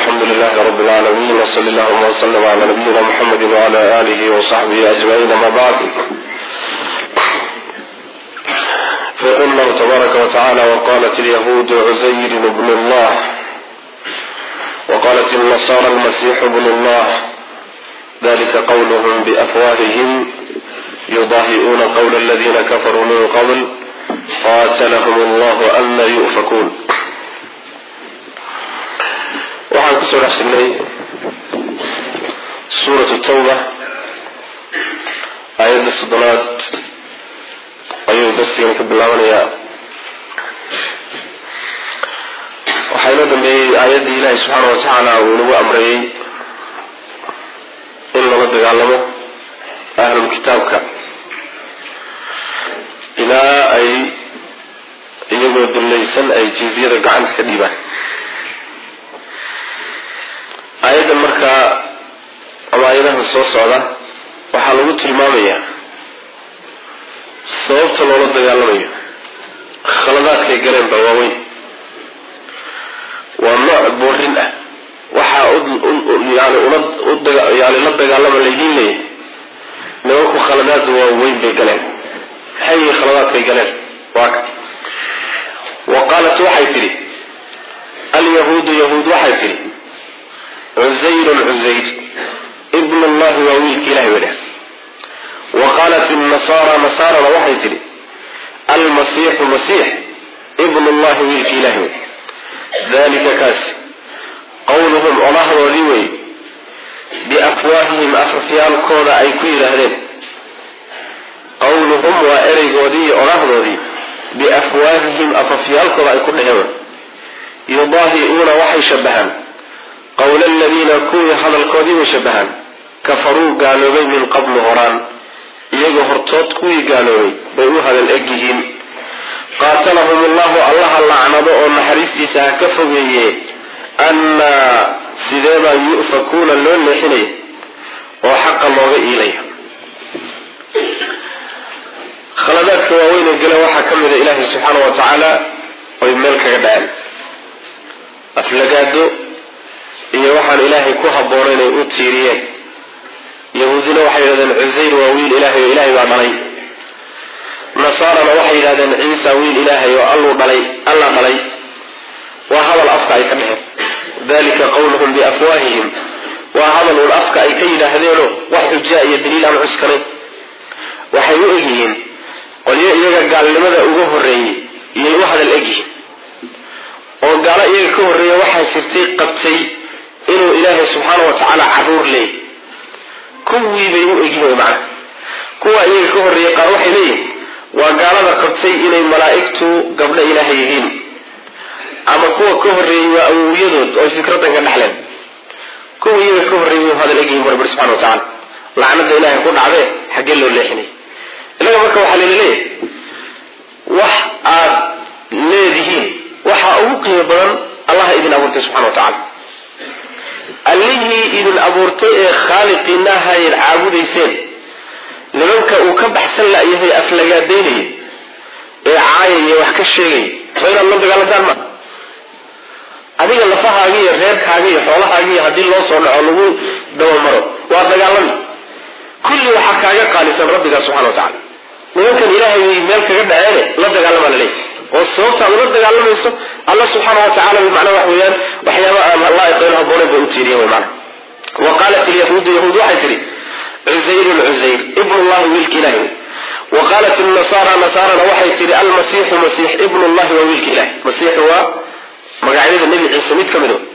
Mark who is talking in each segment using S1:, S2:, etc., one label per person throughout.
S1: alxamdu lilahi rab اlcaalamiin wsali allahuma wslm cla nabiyina mxamedi wcla alihi wصaxbihi ajmaciin ama bacd fayqul llahu tabaaraka wtacala wqalat اlyahuud cuzayr bn اllah wqalat اlnasara almasixu bn اllah dalika qwlhm bafwahihim yudahi'una qwla اladina kafaruu min qabl qatlhm اllah ana yu'fakuun waxaan kusoo dhex jirnay suuratu tawba aayadda soddonaad ayuu darsigan ka bilaabanayaa waxaa inoo dambeeyey aayaddii ilaahi subxaana wa tacaala uu inagu amreeyey in lala dagaalamo ahlul kitaabka ilaa ay iyagoo dullaysan ay jizyada gacanta ka dhiibaan aayaddan markaa ama aayadaha soo socda waxaa lagu tilmaamayaa sababta loola dagaalamayo khaladaadkay galeen baa waaweyn waa nooc boorin ah waxaa yani yani la dagaalama laydiin leeyahay nimanku khaladaad waaweyn bay galeen maxay yihiin khaladaadkay galeen waa ka wa qaalat waxay tidhi alyahuudu yahuud waxay tidhi cuzayrun cuzayr ibn llahi waa wiilka ilahay bay dheh wa qaalat nasaara nasaarana waxay tidhi almasiixu masiix ibn llahi wiilka ilahay wey dalika kaasi qowluhum odhahdoodii wey biafwaahihim afafyaalkooda ay ku yidhaahdeen qowluhum waa ereygoodii iyo odhahdoodii biafwaahihim afafyaalkooda ay ku dheheen yudaahi'uuna waxay shabahaan qowla aladiina kuwii hadalkoodii bay shabahaan kafaruu gaaloobay min qablu horaan iyagoo hortood kuwii gaaloobay bay u hadal eg yihiin qaatalahum allahu allaha lacnado oo naxariistiisa ha ka fogeeye annaa sideebaa yu'fakuuna loo leexinaya oo xaqa looga iilaya khaladaadka waaweyn ee gale waxaa ka mida ilaahay subxaana wa tacaala oy meel kaga dhaceen aflagaado iyo waxaan ilaahay ku habboonayn ay u tiiriyeen yahuudina waxay yidhahdeen cusayr waa wiil ilaahay oo ilaahay baa dhalay nasaarana waxay yidhahdeen ciisa wiil ilaahay oo alluu dhalay alla dhalay waa hadal afka ay ka dheheen dalika qowluhum biafwaahihim waa hadal uun afka ay ka yidhaahdeenoo wax xujaa iyo daliil aan cuskanayn waxay u egyihiin qolyo iyaga gaalnimada uga horreeyey iyay u hadal egyihiin oo gaalo iyaga ka horreeya waxaa jirtay qabtay inuu ilaahay subxaana wa tacaala caruur leeyay kuwii bay u egyihin macna kuwa iyaga ka horreeyay qaar waxay leeyihin waa gaalada qabtay inay malaa'igtu gabdho ilaahay yihiin ama kuwa ka horreeyey waa awowyadood oo fikradan ka dhaxleen kuwa iyaga ka horreeyay way hadal egyihin bu rabbi subxana wa tacala lacnada ilaahay ku dhacdee xaggee loo leexinay inaga marka waxaa layla leeyahay wax aad leedihiin waxaa ugu qiimo badan allaha idin abuurtay subxana wa tacala allihii idin abuurtay ee khaaliqiina ahaayeen caabudayseen nimanka uu ka baxsan la'yahay aflagaadaynaya ee caayaya wax ka sheegaya soo inaad la dagaalantaan ma adiga lafahaaga iyo reerkaaga iyo xoolahaaga iyo haddii loo soo dhaco lagu dabamaro waa dagaalami kulli waxaa kaaga qaalisan rabbigaa subxana wa tacala nimankan ilaahay way meel kaga dhaceene la dagaalama la leeyahy oo sababta aad ula dagaalamayso alla subxaana wa tacala bimacnaa wax weeyaan waxyaaba aan laa'iqeen habboonayn bay u tiiriyen wey maana wa qaalat ilyahuudu yahuud waxay tidhi cuzayrun cuzayr ibnullahi wiilka ilahi wa qaalat nasaara nasaarana waxay tidhi almasiixu masiix ibnullahi waa wiilka ilahi masiixu waa magacyada nebi ciise mid ka mido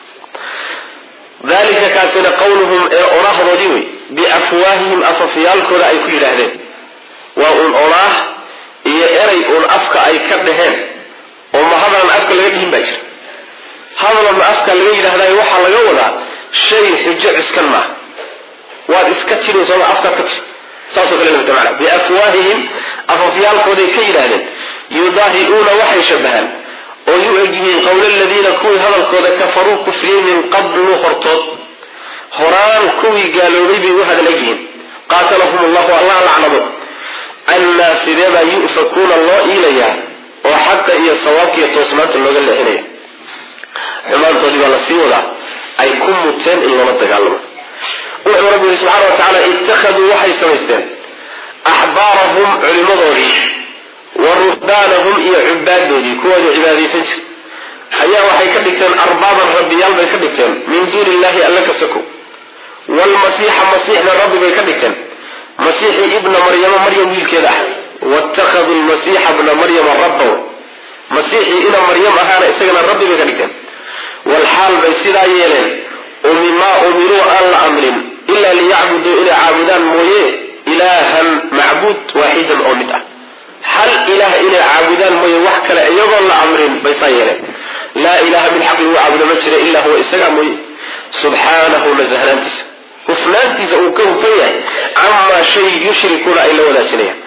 S1: dalika kaasina qowluhum ee odhahdoodii wey biafwaahihim afafyaalkooda ay ku yidhaahdeen waa uun odhaah iyo eray uun afka ay ka dhaheen oo ma hadalan afka laga dhihin baa jira hadalama afka laga yidhahdayo waxaa laga wadaa shay xujo cuskan maaha waad iska tirin sooma afkaad ka tiri saasoo kale lamid macna biafwaahihim afafyaalkooday ka yidhaahdeen yudaahi'uuna waxay shabahaan oo yu egyihiin qowla aladiina kuwii hadalkooda kafaruu kufriyey min qablu hortood horaan kuwii gaaloobay bay u hadal egyihiin qaatalahum allahu allah lacnado annaa sideebaa yu'fakuuna loo iilayaa oo xaqa iyo sawaabka iyo toosnaanta looga leexinaya xumaantoodii baa la sii wadaa ku muteen in loola dagaalamo wuxuu rabbi yihi subxana wa tacaala ittakhaduu waxay samaysteen axbaarahum culimadoodii wa ruhbaanahum iyo cubaadoodii kuwooda cibaadaysan jir ayaa waxay ka dhigteen arbaaban rabbiyaal bay ka dhigteen min duuni illahi alla ka soko wlmasiixa masiixna rabbi bay ka dhigteen masiixii ibna maryama maryam wiilkeeda ah waittakhaduu lmasiixa bna maryama rabbaw masiixii ina maryam ahaana isagana rabbi bay ka dhigteen walxaal bay sidaa yeeleen umimaa umiruu aan la amrin ilaa liyacbuduu inay caabudaan mooye ilaahan macbuud waaxidan oo mid ah hal ilaah inay caabudaan mooye wax kale iyagoon la amrin bay saa yeeleen laa ilaha mid xaq lagu caabudo ma jira ilaa huwa isagaa mooye subxaanahu nasahnaantiisa hufnaantiisa uu ka hufan yahay camaa shay yushrikuuna ay la wadaajinayaan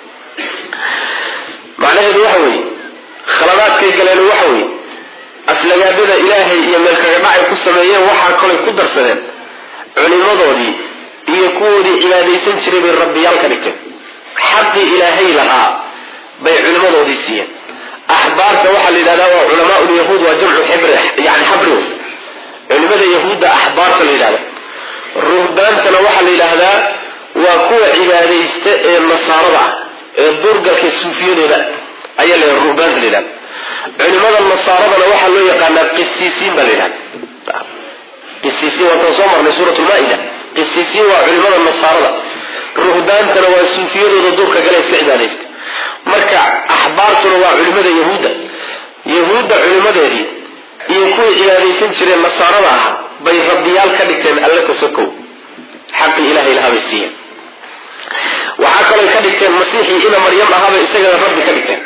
S1: macnaheedu waxa weeye khaladaadkay galeen waxa weeye aflagaadada ilaahay iyo meelkaga dhacay ku sameeyeen waxaa kalay ku darsadeen culimadoodii iyo kuwoodii cibaadaysan jiray bay rabbiyaal ka dhigteen xaqii ilaahay lahaa bay culimadoodii siiyeen axbaarta waxaa la yidhahdaa waa culamaa lyahuud waa jamcu xibr yani xabri wey culimada yahuudda axbaarta la yidhahda ruhbaantana waxaa la yidhaahdaa waa kuwa cibaadaysta ee nasaarada ah ee duurgalka suufiyadooda ayaa la ruhbaanta la yidhahda culimada nasaaradana waxaa loo yaqaanaa qisiisiin baa la yidhahda qisiisiin waataan soo marnay suurat lmaa-ida qisiisiin waa culimada nasaarada ruhbaantana waa suufiyadooda duurka gale iska cibaadaysta marka axbaartuna waa culimada yahuudda yahuudda culimadeedii iyo kuwii cibaadaysan jireen nasaarada ah bay rabbiyaal ka dhigteen alle ka sokow xaqii ilahay lahabay siiyeen waxaa kaloo ka dhigteen masiixii ina maryam ahaabay isagana rabbi ka dhigteen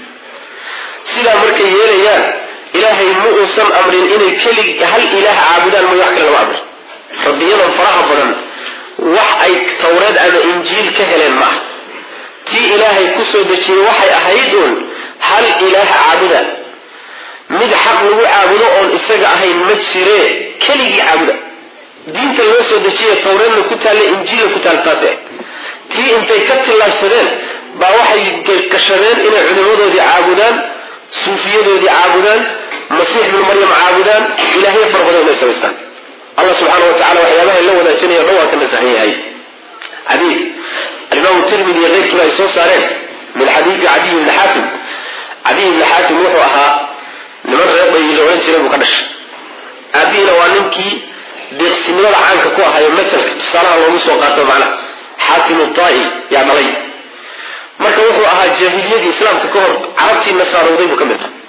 S1: sidaa markay yeelayaan ilaahay ma uusan amrin inay keli hal ilaah caabudaan mooy wax kale lama amrin rabbiyadan faraha badan wax ay tawreed ama injiil ka heleen ma ah tii ilaahay ku soo dejiyey waxay ahayd uun hal ilaah caabuda mid xaq lagu caabudo oon isaga ahayn ma jire keligii caabuda diinta loo soo dejiye tawreedna ku taalle injiilna ku taal taas ah tii intay ka tillaabsadeen baa waxay gashadeen inay culimadoodii caabudaan suufiyadoodii caabudaan masiix bnu maryam caabudaan ilaahyo fara badan inay samaystaan allah subxaana wa tacala waxyaabaha la wadaajinaya dhan waa ka nasahan yahay xadiid alimaamu tirmidi iyo keyrkiiba ay soo saareen min xadiidi cadiy bni xaatim cadiy bni xaatim wuxuu ahaa niman reer bay la odhan jiray buu ka dhashay aabihiina waa ninkii deeqsinimada caanka ku ahayo matalka tusaalaha loogu soo qaato macnaha xaatim tai yaa dhalay marka wuxuu ahaa jaahiliyadii islaamka ka hor carabtii nasaarowday buu ka mid ahaa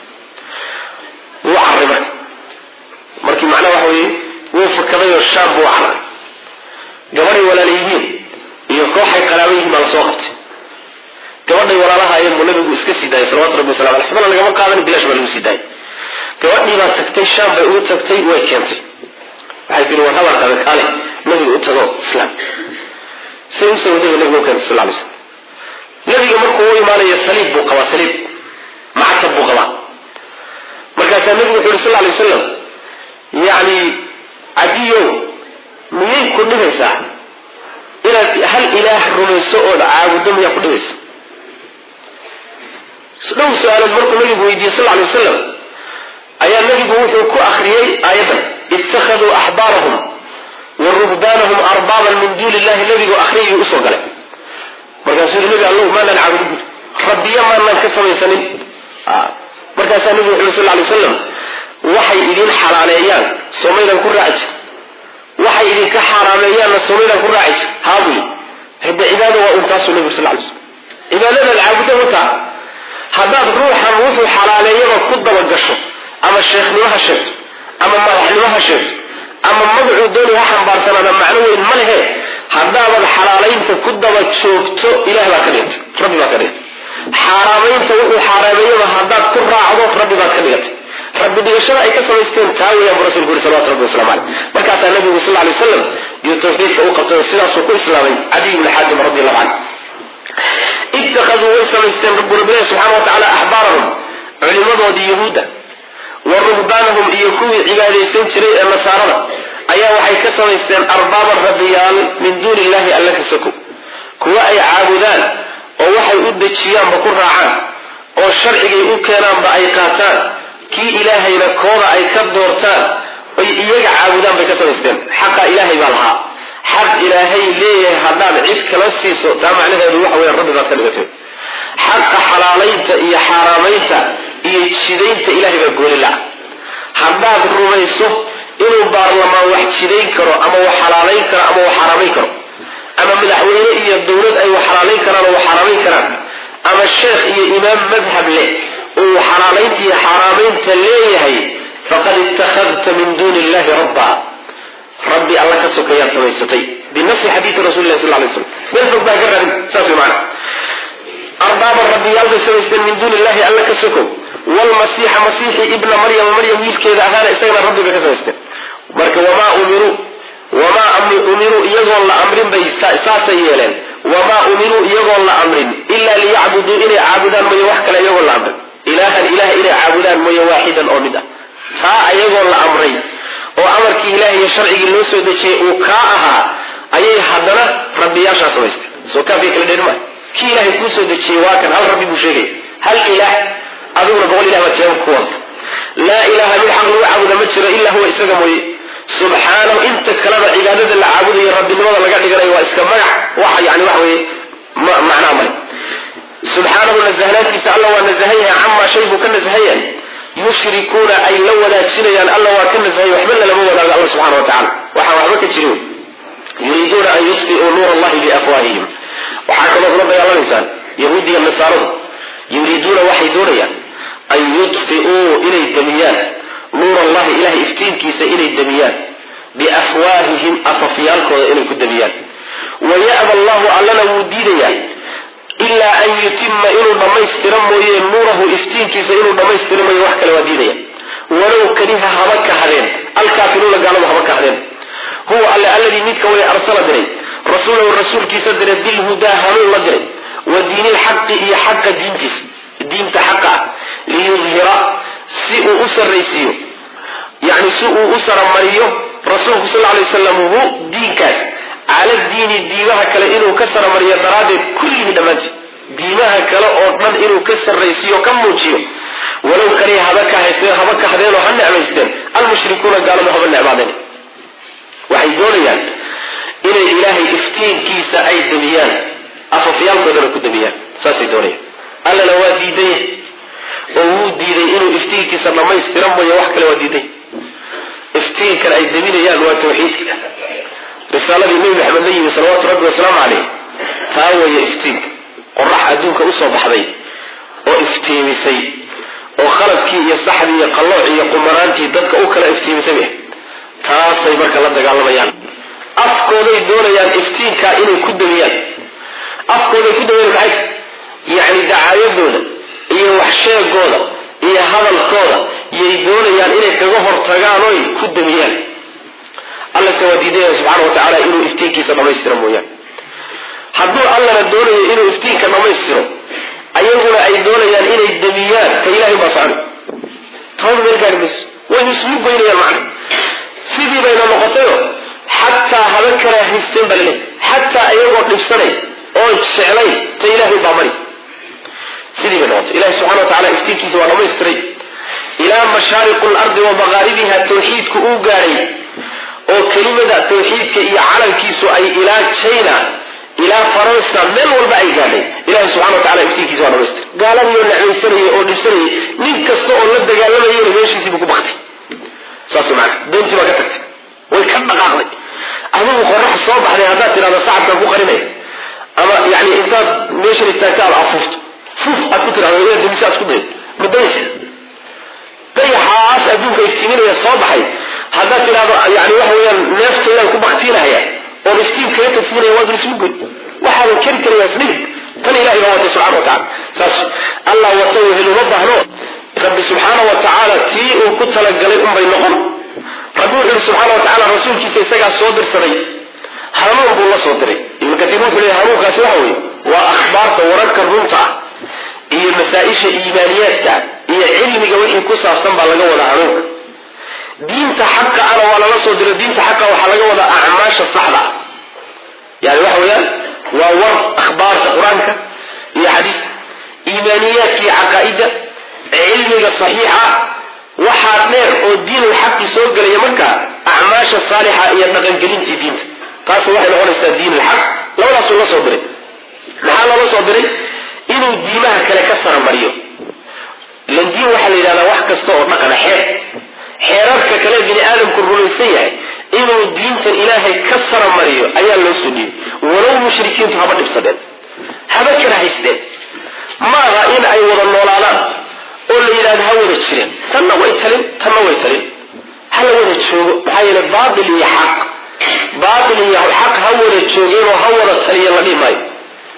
S1: wuu carray marka markii macnaha waxa weye wuu fakaday oo shaam buu carray gabadhay walaala yihiin iyo kooxay qaraaba yihiin baa lasoo qabtay gabadhay walaalahaayeen buu nabigu iska sii daayay salawatu rabbi wasalam aleh xubana lagama qaadan bilaash baa lagu sii daayay gabadhii baa tagtay shaam bay ugu tagtay way keentay waxay tihi war habarkaada kaale nabiga u tago islaam say u sawdaya nabiga u keentay sal lay slam nabiga markuu u imaanayo saliib buu qabaa saliib mactab buu qabaa markaasaa nabigu wuxu uhi sal lay wasalam yacni cadiyow miyay ku dhibaysaa inaad hal ilaah rumayso ood caabuddo miyaa ku dhibaysa dhow su-aalood markuu nabigu weydiiyey sal lay wasalam ayaa nabigu wuxuu ku akriyey aayadan ittakhaduu axbaarahum wa ruhbaanahum arbaaban min duuni illahi nabigu akriyayuu usoo galay markaasuu yii nabi allow maanaan caabudin rabbiya maanaan ka samaysanin markaasaa nabigu wuxu yuri sal lay wasalam waxay idin xalaaleeyaan soomaydaan ku raaci jir waxay idinka xaaraameeyaanna soomaydaan ku raaci jir haabuy hade cibaada waa un taasuu nabigu sal lay slam cibaadadaad caabudda wataa haddaad ruuxan wuxuu xalaaleeyaba ku dabagasho ama sheekhnimo ha sheegto ama madaxnimo ha sheegto ama magacuu dooni ha xambaarsanaada macno weyn ma lehe haddaabad xalaalaynta ku daba joogto ilah baa ka dhigtay rabbi baa ka dhigtay xaaraamaynta wuxuu xaaraameeyaba haddaad ku raacdo rabbi baad ka dhigatay rabbi dhigashada ay ka samaysteen taa weeyaan bu rasulku yuri salawatu rabbi waslamu caleyh markaasaa nabigu sal lay waslam iyo tawxiidka u qabtay sidaasuu ku islaamay cadiy bni xaatim radi allahu canhu ittakhaduu way samaysteen rabbu rabbilahi subxana wa tacala axbaarahum culimadoodii yahuudda wa ruhbaanahum iyo kuwii cibaadaysan jiray ee nasaarada ayaa waxay ka samaysteen arbaaban rabbiyaal min duuni illahi alla ka soko kuwa ay caabudaan oo waxay u dejiyaanba ku raacaan oo sharcigay u keenaanba ay qaataan kii ilaahayna kooda ay ka doortaan oy iyaga caabudaan bay ka samaysteen xaqa ilaahay baa lahaa xaq ilaahay leeyahay haddaad cid kala siiso taa macnaheedu waxa weya rabbi baad ka dhigatay xaqa xalaalaynta iyo xaaraamaynta iyo jidaynta ilahay baa gooni la haddaad rumayso inuu baarlamaan wax jidayn karo ama wax xalaalayn karo ama wax xaaraamayn karo ama madaxweyne iyo dowlad ay wax xalaalayn karaan oo wax xaaraamayn karaan ama sheekh iyo imaam madhab leh uu xalaalaynta iyo xaaraamaynta leeyahay faqad ittakhadta min duuni illahi rabba rabbi alla ka sokayaad samaysatay binafsi xadiidi rasuli lah sal lay slam meel fog baa ka raadin saas way macana arbaaban rabbiyaal bay samaysteen min duuni illahi alla ka sokow wlmasiixa masiixi ibna maryama maryam wiilkeeda ahaana isagana rabbi bay ka samaysteen marka wamaa umiruu wamaa umiruu iyagoon la amrin bay saasay yeeleen wamaa umiruu iyagoon la amrin ilaa liyacbuduu inay caabudaan mooye wax kale iyagoon la amrin ilaahan ilaah inay caabudaan mooye waaxidan oo mid ah taa ayagoon la amray oo amarkii ilaah iyo sharcigii loo soo dejiyey uu kaa ahaa ayay haddana rabbiyaashaa samaysteen soo kaafiya kala dheeri maayo kii ilaahay kuu soo dejiyey waa kan hal rabbi buu sheegaya hal ilaah adiguna boqol ilah baad jeeba ku wanta laa ilaha mid xaq lagu caabuda ma jiro ilaa huwa isaga mooye subxaanahu inta kaleba cibaadada la caabudayo rabbinimada laga dhiganayo waa iska magac waxa yani waxa weye macnaha male subxaanahu nasahnaantiisa alla waa nasahan yahay camaa shay buu ka nasahan yahay yushrikuuna ay la wadaajinayaan alla waa ka nasahay waxbana lama wadaago alla subxana wa tacala waxaan waxba ka jirin yuriiduuna an yudfi'uu nuur allahi biafwaahihim waxaa kaloo kula dagaalamaysaan yahuudiya nasaaradu yuriiduuna waxay doonayaan an yudfi'uu inay damiyaan nuur allahi ilahay iftiinkiisa inay damiyaan biafwaahihim afafyaalkooda inay ku damiyaan waya'ba allahu allana wuu diidayaa ilaa an yutima inuu dhammaystiro mooye nuurahu iftiinkiisa inuu dhammaystiro mooye wax kale waa diidaya walow kariha haba kahadeen alkaafiruuna gaaladu haba kahadeen huwa alle alladii midka way arsala diray rasuulahu rasuulkiisa diray bilhudaa hanuun la diray wa diini lxaqi iyo xaqa diintiisa diinta xaqa ah liyudhira si uu u sarraysiiyo yani si uu u saramariyo rasuulku sal lay waslam hu diinkaas cala diini diimaha kale inuu ka saramariyo daraaddeed kullihi dhammaantii diimaha kale oo dhan inuu ka sarraysiiyo ka muujiyo walow kaliya haba ka haysteen haba ka hadeenoo ha necmaysteen almushrikuuna gaaladu haba necmaadeen waxay doonayaan inay ilaahay iftiinkiisa ay damiyaan afafyaalkoodana ku damiyaan saasay doonayaan allana waa diiday oo wuu diiday inuu iftiinkiisa dhammaystiran mooye wax kale waa diiday iftiinkan ay daminayaan waa tawxiidka risaaladii nebi maxamed la yimi salawaatu rabbi wasalaamu caleyh taa weeye iftiinka qorax adduunka usoo baxday oo iftiimisay oo khaladkii iyo saxdii iyo qallooc iyo qumanaantii dadka u kala iftiimisay bay taasay marka la dagaalamayaan afkooday doonayaan iftiinkaa inay ku damiyaan afkooday ku damiyaan maxay yacni dacaayadooda iyo waxsheegooda iyo hadalkooda yay doonayaan inay kaga hortagaan oy ku damiyaan allase waa diidaya subxana wa tacaala inuu iftiinkiisa dhammaystiro mooyaane hadduu allana doonayo inuu iftiinka dhammaystiro ayaguna ay doonayaan inay damiyaan ka ilahay baa socon toona meel gaari mayso waynu isugu goynayaan macna sidii bayna noqotayo xataa haba karaahaysteen baa laleehay xataa iyagoo dhibsanay oon jeclayn ta ilaahay baa mari sidii bay noqotay ilahi subxana wa tacala iftiinkiisa waa dhammaystiray ilaa mashaariqu lardi wa maqaaribiha tawxiidku uu gaadhay oo kelimada tawxiidka iyo calankiisu ay ilaa china ilaa faransa meel walba ay gaadhay ilahi subxana wa tacala iftiinkiisa waa dhamaystir gaaladiioo necmaysanayay oo dhibsanayay nin kasta oo la dagaalamayana meeshiisiibu ku baktay saas mana doontii baa ka tagtay way ka dhaqaaqday adigu qorax soo baxday haddaad tidhahdo sacabkaan ku qarinaya ama yani intaad meeshan istaagta aad afuufto fuuf aad ku tidhahdo inaad dimisa aad isku daydo ma daysa dayaxaas adduunka iftiiminaya soo baxay haddaad tidhahdo yani waxa weeyaan neeftaydaan ku baktiinahaya oon iftiin kaga tagsiinaya waad ismu goy waxaadan keri karaya isdhigid tan ilahay baa watay subxana wa tacala saas allah wata wehel uma baahno rabbi subxaana wa tacaala tii uu ku talagalay unbay noqon rabbi wuxu yihi subxaana wa tacala rasuulkiisa isagaa soo dirsaday hanuun buu la soo diray ibnu katiir wuxuu leeyahy hanuunkaasi waxa weeye waa akhbaarta wararka runta ah iyo masaa-isha iimaaniyaadka iyo cilmiga wixii ku saabsan baa laga wadaa hanuunka diinta xaqa ana waa lala soo diro diinta xaqa waxaa laga wadaa acmaasha saxda ah yani waxa weeyaan waa war akhbaarta qur-aanka iyo xadiiska iimaaniyaadka iyo caqaa'ida cilmiga saxiixa waxaa dheer oo diinul xaqi soo gelaya marka acmaasha dhaqangelintii diinta taas waxay noqonaysaa diin alxaq labadaasuu la soo diray maxaa loola soo diray inuu diimaha kale ka saramariyo ilan diin waxaa la yidhahdaa wax kasta oo dhaqana xeer xeerarka kale bini aadamku rumaysan yahay inuu diintan ilaahay ka saramariyo ayaa loo soo dhiibay walow mushrikiintu haba dhibsadeen haba karahaysteen ma aha in ay wada noolaadaan oo la yidhahdo ha wada jireen tanna way talin tanna way talin ha la wada joogo maxaa yeele baatil iyo xaq baatil iyo xaq ha wada joogeenoo ha wada taliya la dhihi maayo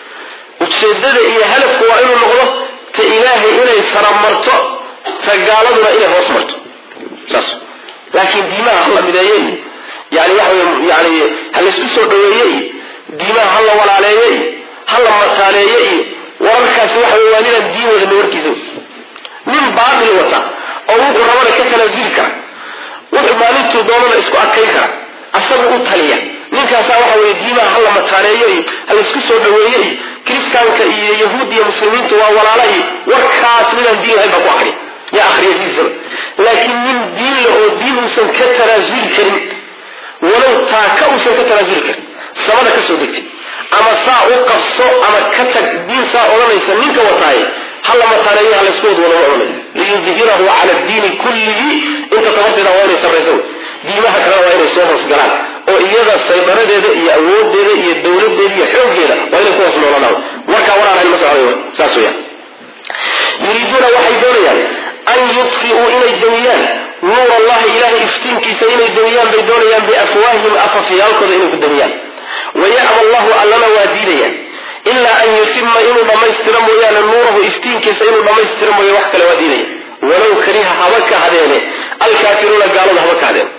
S1: ujeedada iyo hadafku waa inuu noqdo ta ilaahay inay saramarto ta gaaladuna inay hoos marto saas laakiin diimaha ha la mideeyey yani waxa wey yani ha laysku soo dhaweeye iyo diimaha ha la walaaleeye iyo ha la mataaneeye iyo wararkaasi waxa wey waa ninaan diin wadana warkiisa nin baatil wata oo wuxuu rabana ka tanaasuli kara wuxuu maalintuu doonana isku adkayn kara asaga u taliya ninkaasaa waxa weye diimaha ha la mataaneeyo iyo ha laysku soo dhaweeye iyo kiristaanka iyo yahuud iyo muslimiinta waa walaalahi warkaas ninaan diin lahayn baa ku akriya yaa akriya diisaba laakiin nin diin le oo diin uusan ka tanaasuli karin walow taaka uusan ka tanaasuli karin samada ka soo degtay ama saa u qabso ama ka tag diin saa odhanaysa ninka wataaye hala mataaneeyo ha laysku wad wada odhanay liyudhirahu cala diini kullihi inta tabarteeda waa inay sarraysa wey diimaha kalena waa inay soo hoos galaan oo iyada saydaradeeda iyo awoodeeda iyo dowladeeda iyo xooggeeda waa inay ku hoos noolanaan warkaa waraanahay ma socday saas weya yuriiduuna waxay doonayaan an yudfi'uu inay damiyaan nuur allahi ilahay iftiinkiisa inay damiyaan bay doonayaan biafwaahihim afafyaalkooda inay ku damiyaan waya'ba allahu allana waa diidayaan ilaa an yutima inuu dhammaystiro mooyaane nuurahu iftiinkiisa inuu dhammaystiro mooye wax kale waa diidaya walow kariha haba ka hadeene alkaafiruuna gaaladu haba ka hadeen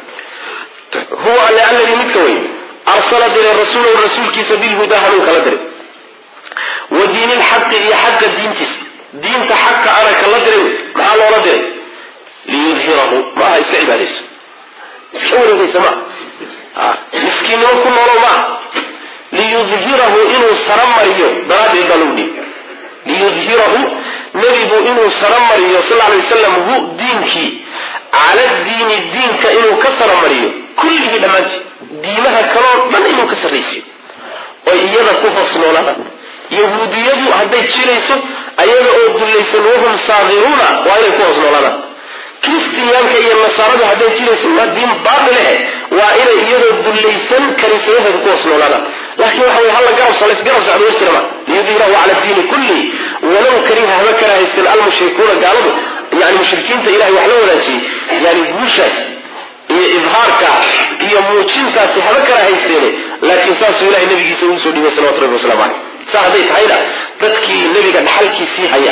S1: huwa alle alladii midka wey arsala diray rasuulahu rasuulkiisa bilhudaa hanuunka la diray wa diini lxaqi iyo xaqa diintiisa diinta xaqa ana kala diray maxaa loola diray liyudhirahu maaha iska cibaadayso iska wareegaysa maaha miskiinnimo ku noolo maaha liyudhirahu inuu saramariyo daraaddeed baa lagu dhiib liyudhirahu nebigu inuu saramariyo sal alay wasalam hu diinkii cala diini diinka inuu ka saramariyo kulligii dhammaantii diimaha kaloo dhan inuu ka sarraysiyo oy iyada ku hoosnoolaadaan yahuudiyadu hadday jirayso ayaga oo dullaysan wahum saakiruuna waa inay ku hoosnoolaadaan kristiyaanka iyo nasaaradu hadday jirayso waa diin baatilehe waa inay iyadoo dullaysan kaniisadaheeda ku hoosnoolaadaan laakiin waxa wey halla garab salays garab socdo war jirama liyudhirahu cala diini kulli walow kariha haba karahaysan almushrikuuna gaaladu yani mushrikiinta ilahay wax la wadaajiyey yani guushaas iyo idhaarka iyo muujintaasi haba kala haysteene laakiin saasuu ilahay nabigiisa uu soo dhiibay salawatu rabbi waslamu caleyh saa hadday tahayna dadkii nebiga dhaxalkiisii haya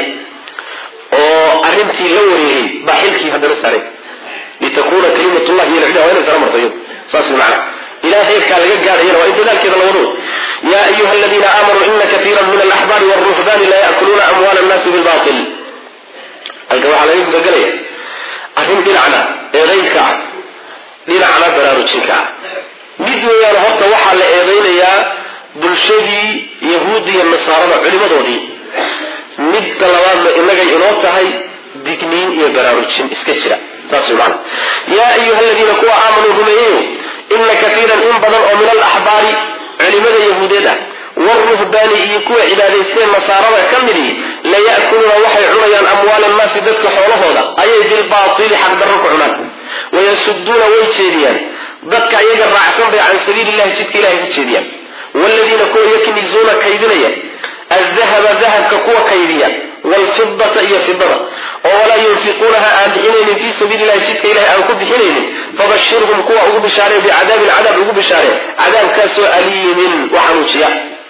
S1: oo arrintii la wareegay baa xilkii haddana saaray litakuna kalimatullahi hiya alculya waa inay sara marto iyadu saas wey macana ilaha heerkaa laga gaadhayana waa in dadaalkeeda la wado ya ayuha aladiina aamanuu ina kaiira min alaxbaari walruhbaani la yaakuluuna amwaala annaasi bilbatil halkan waxaa laga gudagelaya arrin dhinacna eedaynka ah dhinacna baraarujinka ah mid weeyaan horta waxaa la eedaynayaa bulshadii yahuudda iyo nasaarada culimadoodii midda labaadna inagay inoo tahay digniin iyo baraarujin iska jira saas way macana yaa ayuha aladiina kuwa aamanuu rumeeyeyo ina kaiiran in badan oo min alaxbaari culimada yahuudeed ah waruhbaani iyo kuwa cibaadaysteen nasaarada ka midii laya'kuluuna waxay cunayaan amwaala annaasi dadka xoolahooda ayay bilbaatili xaqdarro ku cunaan wayasuduuna way jeediyaan dadka iyaga raacsan bay can sabiili illahi jidka ilahay ka jeediyaan waaladiina kuwa yaknizuuna kaydinaya adahaba dahabka kuwa kaydiya waalfidata iyo fidada oo walaa yunfiquunaha aan bixinaynin fii sabiili illahi jidka ilahay aan ku bixinaynin fabashirhum kuwa ugu bishaaree bicadaabin cadaab ugu bishaaree cadaabkaasoo aliimin wa xanuujiya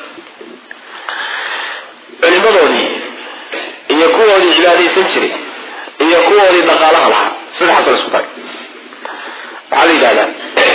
S1: culimadoodii iyo kuwoodii cibaadaysan jiray iyo kuwoodii dhaqaalaha lahaa saddexaasoo la isku taray waxaa la yidhahdaa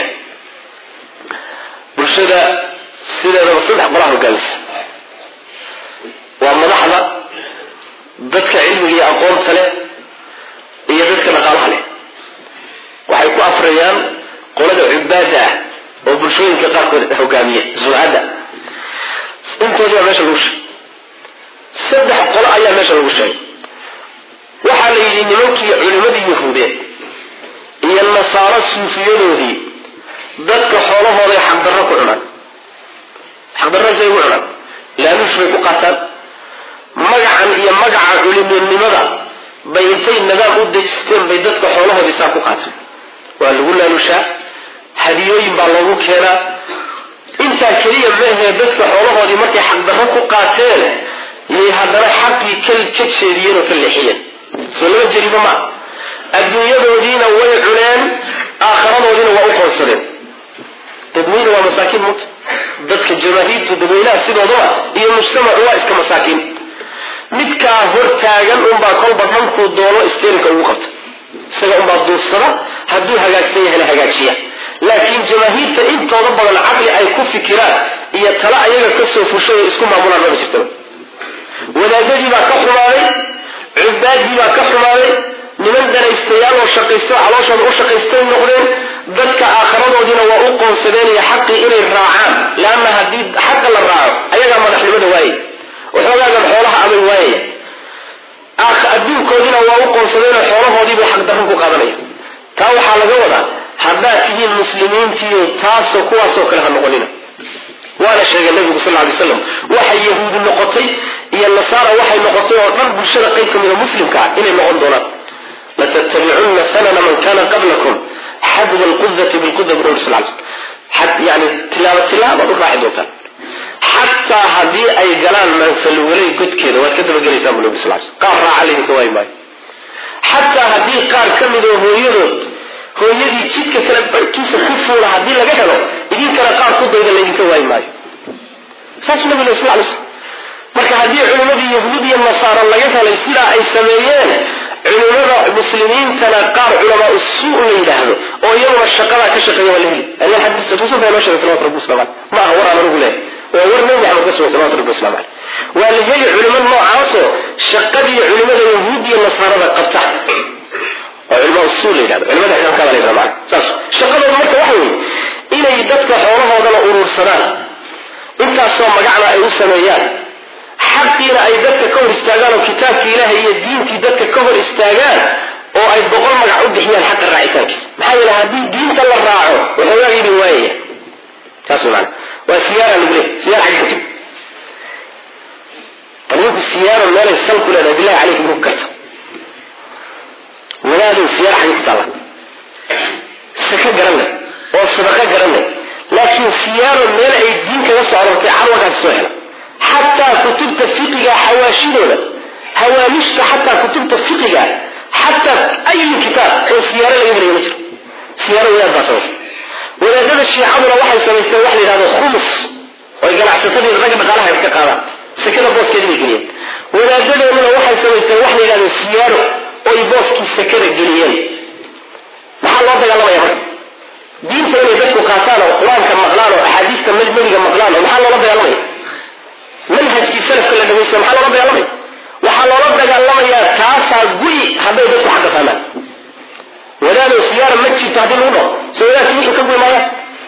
S1: bulshada sideedaba saddex qolaha hogaamisa waa madaxda dadka cilmiga iyo aqoonta leh iyo dadka dhaqaalaha leh waxay ku afrayaan qolada cubaada ah oo bulshooyinka qaarkood hogaamiya zuhada intoodii baa meesha lagu sheegay saddex qolo ayaa meesha lagu sheegay waxaa la yidhi nimankii culimadii yahuudeed iyo nasaaro suufiyadoodii dadka xoolahooday xaqdarro ku cunaan xaqdarrasay ugu cunaan laanuush bay ku qaataan magacan iyo magaca culimonimada bay intay nadaam u dejisteen bay dadka xoolahoodii saa ku qaataan waa lagu laalushaa hadiyooyin baa loogu keenaa intaa keliya meehee dadka xoolahoodii markay xaqdarro ku qaateen yay haddana xaqii ka ka jeediyeen oo ka leexiyeen soo laba jariba maa adduunyadoodiina way cuneen aakharadoodiina waa u qoonsadeen dadweyne waa masaakiin muta dadka jamaahiirta dadweynaha sidoodaba iyo mujtamacu waa iska masaakiin midkaa hortaagan unbaa kolba dhankuu doono isteerinka ugu qabta isaga unbaa duursada hadduu hagaagsan yahayna hagaajiya laakiin jamaahiirta intooda badan caqli ay ku fikiraan iyo tala ayaga kasoo fushay oo isku maamulaan maba jirtaba wadaadadii baa ka xumaaday cubaadii baa ka xumaaday niman danaystayaal oo shaqaysto calooshooda u shaqaystay noqdeen dadka aakharadoodiina waa u qoonsadeenaya xaqii inay raacaan leanna haddii xaqa la raaco ayagaa madaxnimada waayay waxoogaagan xoolaha amay waayaya adduunkoodiina waa u qoonsadeenoo xoolahoodiibay xaqdarro ku qaadanaya taa waxaa laga wadaa haddaad tihiin muslimiintiiyo taasoo kuwaasoo kale ha noqonina waana sheegay nabigu sal ly slam waxay yahuudi noqotay iyo nasaara waxay noqotay oo dhan bulshada qayb ka mida muslimka ah inay noqon doonaan latattabicunna sanana man kana qablakum xadwa lqudati bilquda bu nabi sal l yani tilaabo tilaabaad u raaci doontaan xataa haddii ay galaan mansalwaley godkeeda waad ka dabagelaysaan bu nabi sal l qaar raaca laydinka waayi maayo xataa haddii qaar ka mid oo hooyadood hooyadii jidka kale barkiisa ku fuula haddii laga helo idinkana qaar ku dayda laydinka waayi maayo saasuu nabi sal lay slam marka haddii culimmadii yahuud iyo nasaaro laga helay sidaa ay sameeyeen culimada muslimiintana qaar culamaa usuu la yidhaahdo oo iyaguna shaqadaa ka shaqeeya waa la heli ayaa xadiis rasuulka inoo sheegay salawatu rabbi waslamu caleyh ma aha war aan anigu leehay waa war nabi maxamed ka sugan salawatu rabbi waslamu caleyh waa la heli culimo noocaasoo shaqadii culimada yahuud iyo nasaarada qabta oo culima usul la yidhahdo culimada xisaabkaada la yidhahdo macana saas shaqadooda marka waxa weeye inay dadka xoolahoodana urursadaan intaasoo magacna ay u sameeyaan xaqiina ay dadka ka hor istaagaan oo kitaabka ilaahay iyo diintii dadka ka hor istaagaan oo ay boqol magac u bixiyaan xaqa raacitaankiisa maxaa yeele haddii diinta la raaco waxoogaagii waayaya saas maana waa siyaara lagu leehay siyaar xagga kadib qaliinku siyaaro meelay sal ku leedahay billahi caleyka inuu garta wadaaduu siyaar xagga ku taalla saka garan leh oo sadaqo garan leh laakiin siyaaro meel ay diin kaga soo aroortay carwakaasi soo hela xataa kutubta fiqiga xawaashidooda hawaamishta xataa kutubta fiqiga xataa ayu kitaab oo siyaaro laga helayo ma jiro siyaaro wadaad baa samaysa wadaadada shiicaduna waxay samaysteen wax la yidhahdo khumus oy ganacsatadii ragga dhaqaalaha ka qaadaan sekada booskeeda bay geliyeen wadaadadooduna waxay samaysteen wax la yidhahdo siyaaro oy booskii sekada geliyeen maxaa loo dagaalamaya marka diinta inay dadku qaataan oo qur-aanka maqlaan oo axaadiista nebiga maqlaan oo maxaa loola dagaalamaya manhajkii salafka la dhagaysta maxaa loola dagaalamaya waxaa loola dagaalamayaa taasaa guri hadday dadku xagga fahmaan wadaadoo siyaara ma jirto haddii lagu dhaho so wadaadki wuxuu ka gulmaaya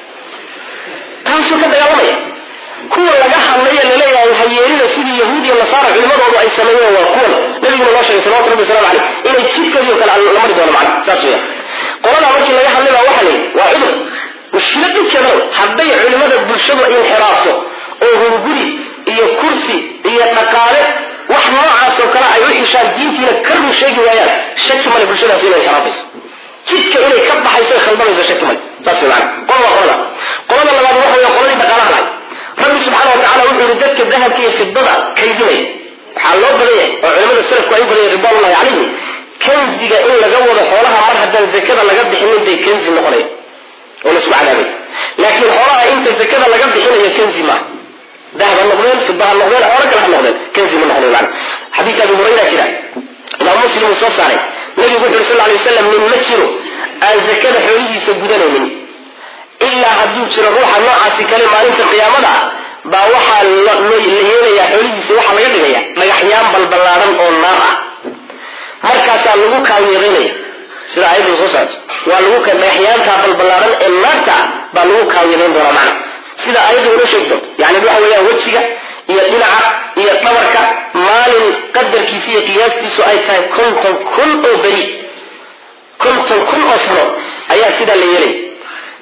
S1: taasuu ka dagaalamaya kuwa laga hadlayo laleeyahay hayeelida sidii yahuud iyo nasaara culimadoodu ay sameeyeen waa kuwan nabiguna noo sheegay salawatu rabbi waslamu caleyh inay jidkoodii o kale la mari doono macna saas weya qoladaa markii laga hadlay baa waxaa layidhi waa cudur mushkilo dhibkeeda hadday culimada bulshadu inxiraafto oo hunguri iyo kursi iyo dhaqaale wax noocaas oo kale ay u xishaan diintiina ka run sheegi waayaan shaki male bulshadaasi inay inxiraafayso jidka inay ka baxayso khaldamayso shaki male saas wey macana qol waa qolada qolada labaad waxa wey qoladii dhaqaalaha lahay rabbi subxaana wa tacala wuxuu yihi dadka dahabka iyo fidada kaydinaya waxaa loo badan yahay oo culimada salafku ay u badan yahay ridwanullahi calayhim kanziga in laga wado xoolaha mar haddaan zakada laga bixinin bay kanzi noqonaya oo laisku cadaabay laakiin xoolaha inta zakada laga bixinayo kanzi maaha dahab ha noqdeen fida ha noqdeen xoolo kale ha noqdeen kanzi ma noqonayo macana xadiidka abi hurayra jira imaam muslim uu soo saaray nabigu wuxu uri sal ly wasalam nin ma jiro aan zakada xoolihiisa gudanaynin ilaa hadduu jiro ruuxa noocaasi kale maalinta qiyaamada baa waxaa la yeelayaa xoolihiisa waxaa laga dhigaya dhagaxyaan balballaadan oo naar ah markaasaa lagu kaawiyadeynaya sida ayaddu soo socota waa lagu dhagaxyaantaa balballaadan ee naarta ah baa lagu kaawiyadeyn doonaa macna sida ayaddu inoo sheegi doonto yani waxa weeyaan wejiga iyo dhinaca iyo dhabarka maalin qadarkiisa iyo qiyaastiisu ay tahay konton kun oo beri konton kun oo sano ayaa sidaa la yeelay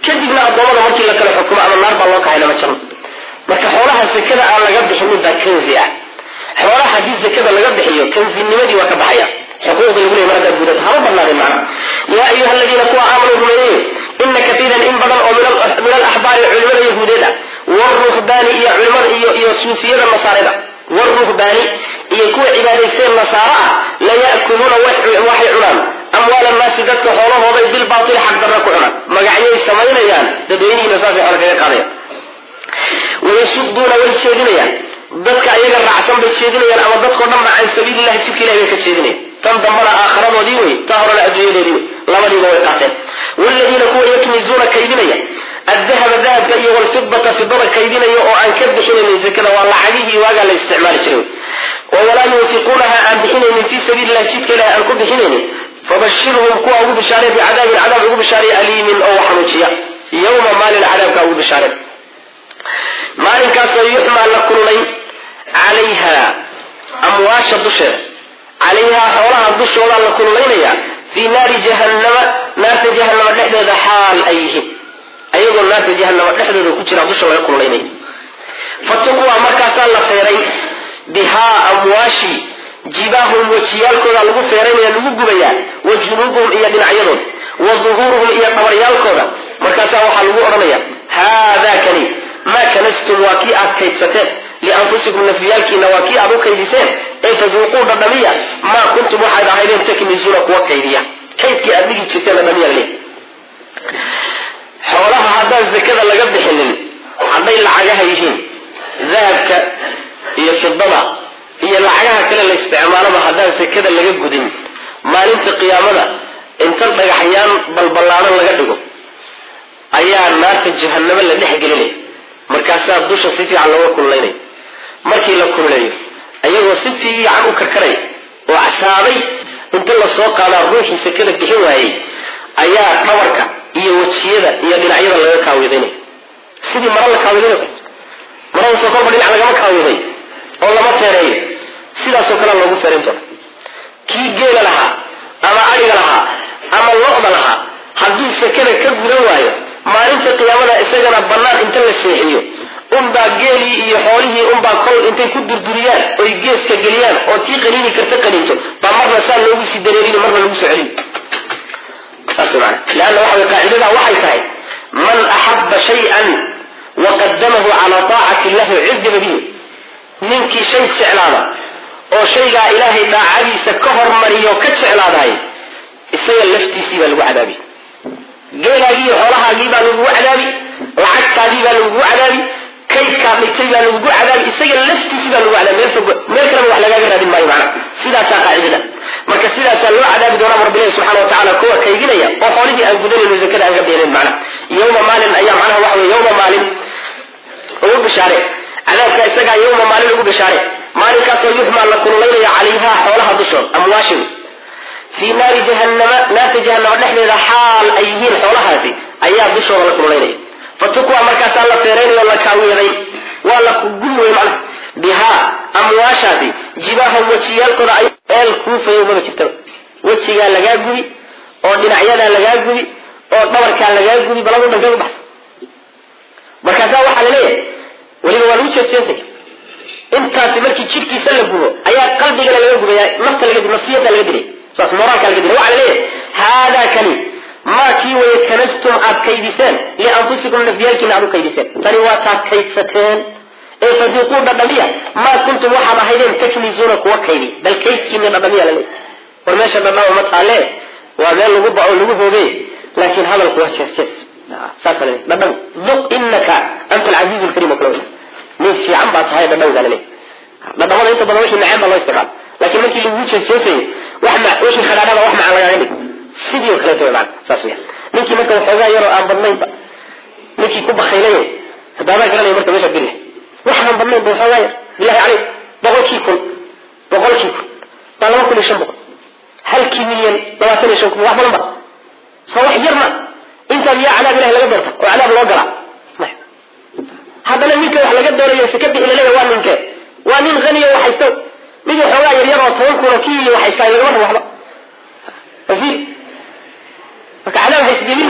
S2: kadibna addoommada markii la kala xukumo ama naar baa loo kaxay lama janno marka xoolaha sekada aan laga bixinin baa kanzi ah xoolaha haddii sekada laga bixiyo kanzinimadii waa ka baxaya xuquuqda lagu leey mar haddaad gudato haba badnaadeen macna yaa ayuha aladiina kuwa aamanuu rumeeyey ina kaiiran in badan oo min alaxbaari culimada yahuudeed ah wruhbaani iyo culimada iyo iyo suufiyada nasaarada wruhbaani iyo kuwa cibaadaysteen nasaaro ah laya'kuluuna waxay cunaan amwaal annaasi dadka xoolahooday bilbaatil xaq darra ku cunaan magacyay samaynayaan dadweynihiina saasay xoole kaga qaadayaan wayasuduuna way jeedinayaan dadka ayaga raacsan bay jeedinayaan ama dadkao dhan ba can sabiililahi jidka ilahi bay ka jeedinayan tan dambana aakharadoodii wey taa horena adduunyadoodii wey labadiiba way qaateen wladiina kuwa yaknizuuna kaydinaya adahaba dahabka iyo walfidata fidada kaydinaya oo aan ka bixinaynin zakada waa lacagihii waagaa la isticmaali jiray walaa yunfiquunaha aan bixinaynin fii sabiili lahi jidka ilahi aan ku bixinaynin fabashirhum kuwa ugu bishaaree bicadaabin cadaab ugu bishaarey aliimin oo waxanuujiya yowma maalin cadaabka ugu bishaareen maalinkaasoo yuxmaa la kululayn calayha amwaasha dusheeda calayhaa xoolaha dushoodaa la kululaynaya fii naari jahannama naarta jahanama dhexdeeda xaal ay yihiin ayagoo naarta jahanama dhexdooda ku jira dusha laga kululaynaya fatuqwa markaasaa la feeray bihaa amwaashii jibaahum wejiyaalkooda lagu feeraynaya lagu gubayaa wa junuubuhum iyo dhinacyadooda wa duhuuruhum iyo dhabaryaalkooda markaasaa waxaa lagu odhanaya haadaa kani maa kanastum waa kii aad kaydsateen lianfusikum nafyaalkiina waa kii aad u kaydiseen ee faduuquu dhadhamiya maa kuntum waxaad ahaydeen taknisuuna kuwa kaydiya kaydkii aad dhigi jirteen dhadhamiya le xoolaha haddaan zakada laga bixinin hadday lacagaha yihiin dahabka iyo fidada iyo lacagaha kale la isticmaalaba haddaan sakada laga gudin maalinta qiyaamada inta dhagaxyaan balballaadan laga dhigo ayaa naarta jahanamo la dhex gelinaya markaasaa dusha si fiican looga kululaynaya markii la kululeeyo ayagoo si fiican u karkaraya oo casaaday inta lasoo qaadaa ruuxii sakada bixin waayey ayaa dhabarka iyo wejiyada iyo dhinacyada laga kaawidaynaya sidii mara la kaawidayn marada soo kolba dhinac lagama kaawiday oo lama feereeyo sidaasoo kale loogu feerayn doona kii geela lahaa ama adhiga lahaa ama lo-da lahaa hadduu sakada ka gudan waayo maalinta qiyaamada isagana bannaan inta la seexiyo unbaa geelii iyo xoolihii unbaa kol intay ku durduriyaan oy geeska geliyaan oo tii qaniini karta qaniinto baa marna saa loogu sii dareerin marna lagu soo celin saas mana leanna waxa qaacidada waxay tahay man axaba shay-an waqadamahu calaa taacati illahi cudiba bihi ninkii shay jeclaada oo shaygaa ilaahay daacadiisa ka hormariyo ka jeclaadahay isaga laftiisii baa lagu cadaabi geelaagii iyo xoolahaagii baa lagugu cadaabi lacagtaadii baa lagugu cadaabi kaydkaa dhigtay baa lagugu cadaabi isaga laftiisii baa lagu cadaabi meel fog meel kaleba wax lagaaga raadin maayo macna sidaasaa qaacidada marka sidaasaa loo cadaabi doonaa rabbilahi subxana wa tacala kuwa kaydinaya oo xoolihii aan gudanayno zakada aan ka beenayn macna yowma maalin ayaa macnaha waxa wey yowma maalin ugu bishaare cadaabka isagaa yowma maalin ugu bishaare maalinkaasoo yuxmaa la kululaynaya calayhaa xoolaha dushood amwaashigu fii naari jahanama naarta jahanama dhexdeeda xaal ay yihiin xoolahaasi ayaa dushooda la kululaynaya fatukwa markaasaa la feeraynaya la kaawiyaday waa la gumi wey macnaha bihaa amwaashaasi jibaahan wejiyaalkooda ay eel kuufayo maba jirtaba wejigaa lagaa gubi oo dhinacyadaa lagaa gubi oo dhabarkaa lagaa gubi baladu dhankaga baxsa markaasaa waxaa laleeyahay weliba waa lagu jeesjeesaya intaasi markii jidhkiisa la gubo ayaa qalbigana laga gubaya nafta laga nafsiyada laga dilay saas moraalka laga dilay waxaa laleeyahay haadaa kani maa kii waya kanastum aad kaydiseen lianfusikum nafyaalkiina aad u kaydiseen tani waa taad kaydsateen ee fadiiquu dhadhamiya maa kuntum waxaad ahaydeen taknisuuna kuwa kaydi bal kaydkiina dhadhamiya laleeyahay war meesha dhadhama ma taale waa meel lagu bao lagu hoobe laakiin hadalku waa jees jees saasa laleeyahay dhadham duq inaka anta alcasiizu lkariim oo kale wey nin fiican baa tahay dhadhawgaa laleeyahay dhadhamada inta badan wixii naceen baa loo isticmaala laakiin markii lagu jeesjeesayo wax ma wixii khadhaadhada wax macaan lagaaga dhig sidii oo kaleeto wey macana saas weya ninkii marka waxoogaa yaroo aan badnaynba ninkii ku bakaylayo hadaadaa garanaya marka meesha geliya wax aan badnayn ba waxoogaa yar bilahi caleyk boqolkii kun boqolkii kun waa laba kun iyo shan boqol halkii milyan labaatan iyo shan kun wax badan ba soo wax yar ma intaad yaa cadaab ilahi laga doorta oo cadaab loo galaa maya haddana ninka wax laga doonayo sika bixi laleeya waa ninke waa nin haniyo waxaysto mid waxoogaa yaryar oo toban kun oo kii waxaystaa lagama rabo waxba afiir marka cadaab haysgelinine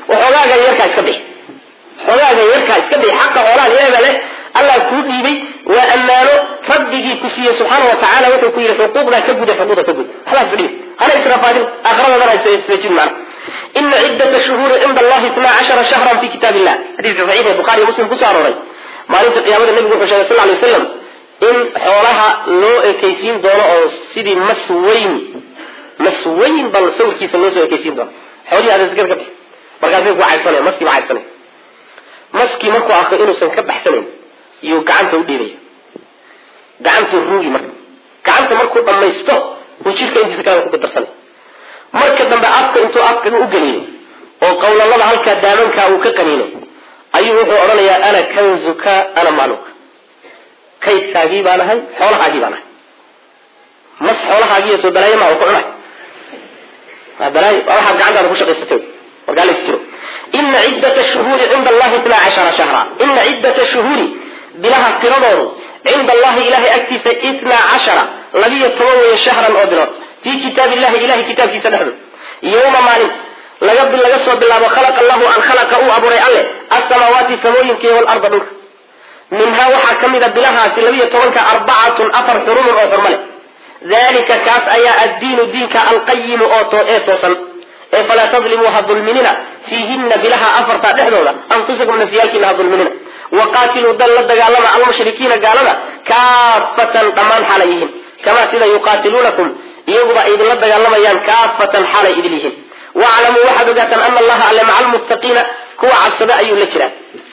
S2: waxoogaaga yarkaa iska bixi xogaaga yarkaa iska bixi xaqa xoolaha ilahay baa leh allah kuu dhiibay waa ammaano rabbigii ku siiyey subxaana wa tacala wuxuu ku yidhi xuquuqdaa ka guda xuquuqda ka gud waxbaa iska dhibi hana israfaadin aakhiradadan haysajin macna ina ciddata shuhuuri cinda allahi itnaa cashara shahran fi kitaab illah xadiiska saxiixa bukhari muslim kusoo arooray maalinta qiyaamada nebigu wuxuu sheegay sal lay waslam in xoolaha loo ekaysiin doono oo sidii mas weyn mas weyn bal sawirkiisa loo soo ekaysiin doono xoolihii ada sakada ka bixi markaasay ku caydsanaya maskii baa caydsanaya maskii markuu arko inuusan ka baxsanayn yuu gacanta u dhiibaya gacantuu ruugi marka gacanta markuu dhammaysto buu jidhka intiisa kale ku badarsanay marka dambe afka intuu afka u geliyo oo qawlalada halkaa daamankaa uu ka qaniinay ayuu wuxuu odhanayaa ana kanzuka ana maaluka kaydkaagii baan ahay xoolahaagii baan ahay mas xoolahaagiiyo soo balaayo maa ku cunay waa balaayo waa waxaad gacantaada ku shaqaysatay markaa la jiro ina ciddata shuhuuri cinda allahi itnaa cashara shahra ina ciddata shuhuuri bilaha tiradoodu cinda allahi ilahay agtiisa itnaa cashara labiyo toban weeye shahran oo bilood fii kitaab illahi ilahay kitaabkiisa dhexdood yowma maalin laga laga soo bilaabo khalaqa allahu an khalaqa uu abuuray alle asamaawaati samooyinka iyo walarda dhulka minhaa waxaa ka mid a bilahaasi labiyo tobanka arbacatun afar xurumun oo xurmo leh dalika kaas ayaa addiinu diinka alqayimu oo ee toosan ee falaa tadlimuu ha dulminina fiihina bilaha afarta dhexdooda anfusakum nafyaalkiina ha dulminina waqaatiluu dal la dagaalama almushrikiina gaalada kaafatan dhammaan xaalay yihiin kamaa sida yuqaatiluunakum iyaguba ay idinla dagaalamayaan kaafatan xaalay idin yihiin waclamuu waxaad ogaataan ana allaha alle maca almuttaqiina kuwa cabsada ayuu la jiraa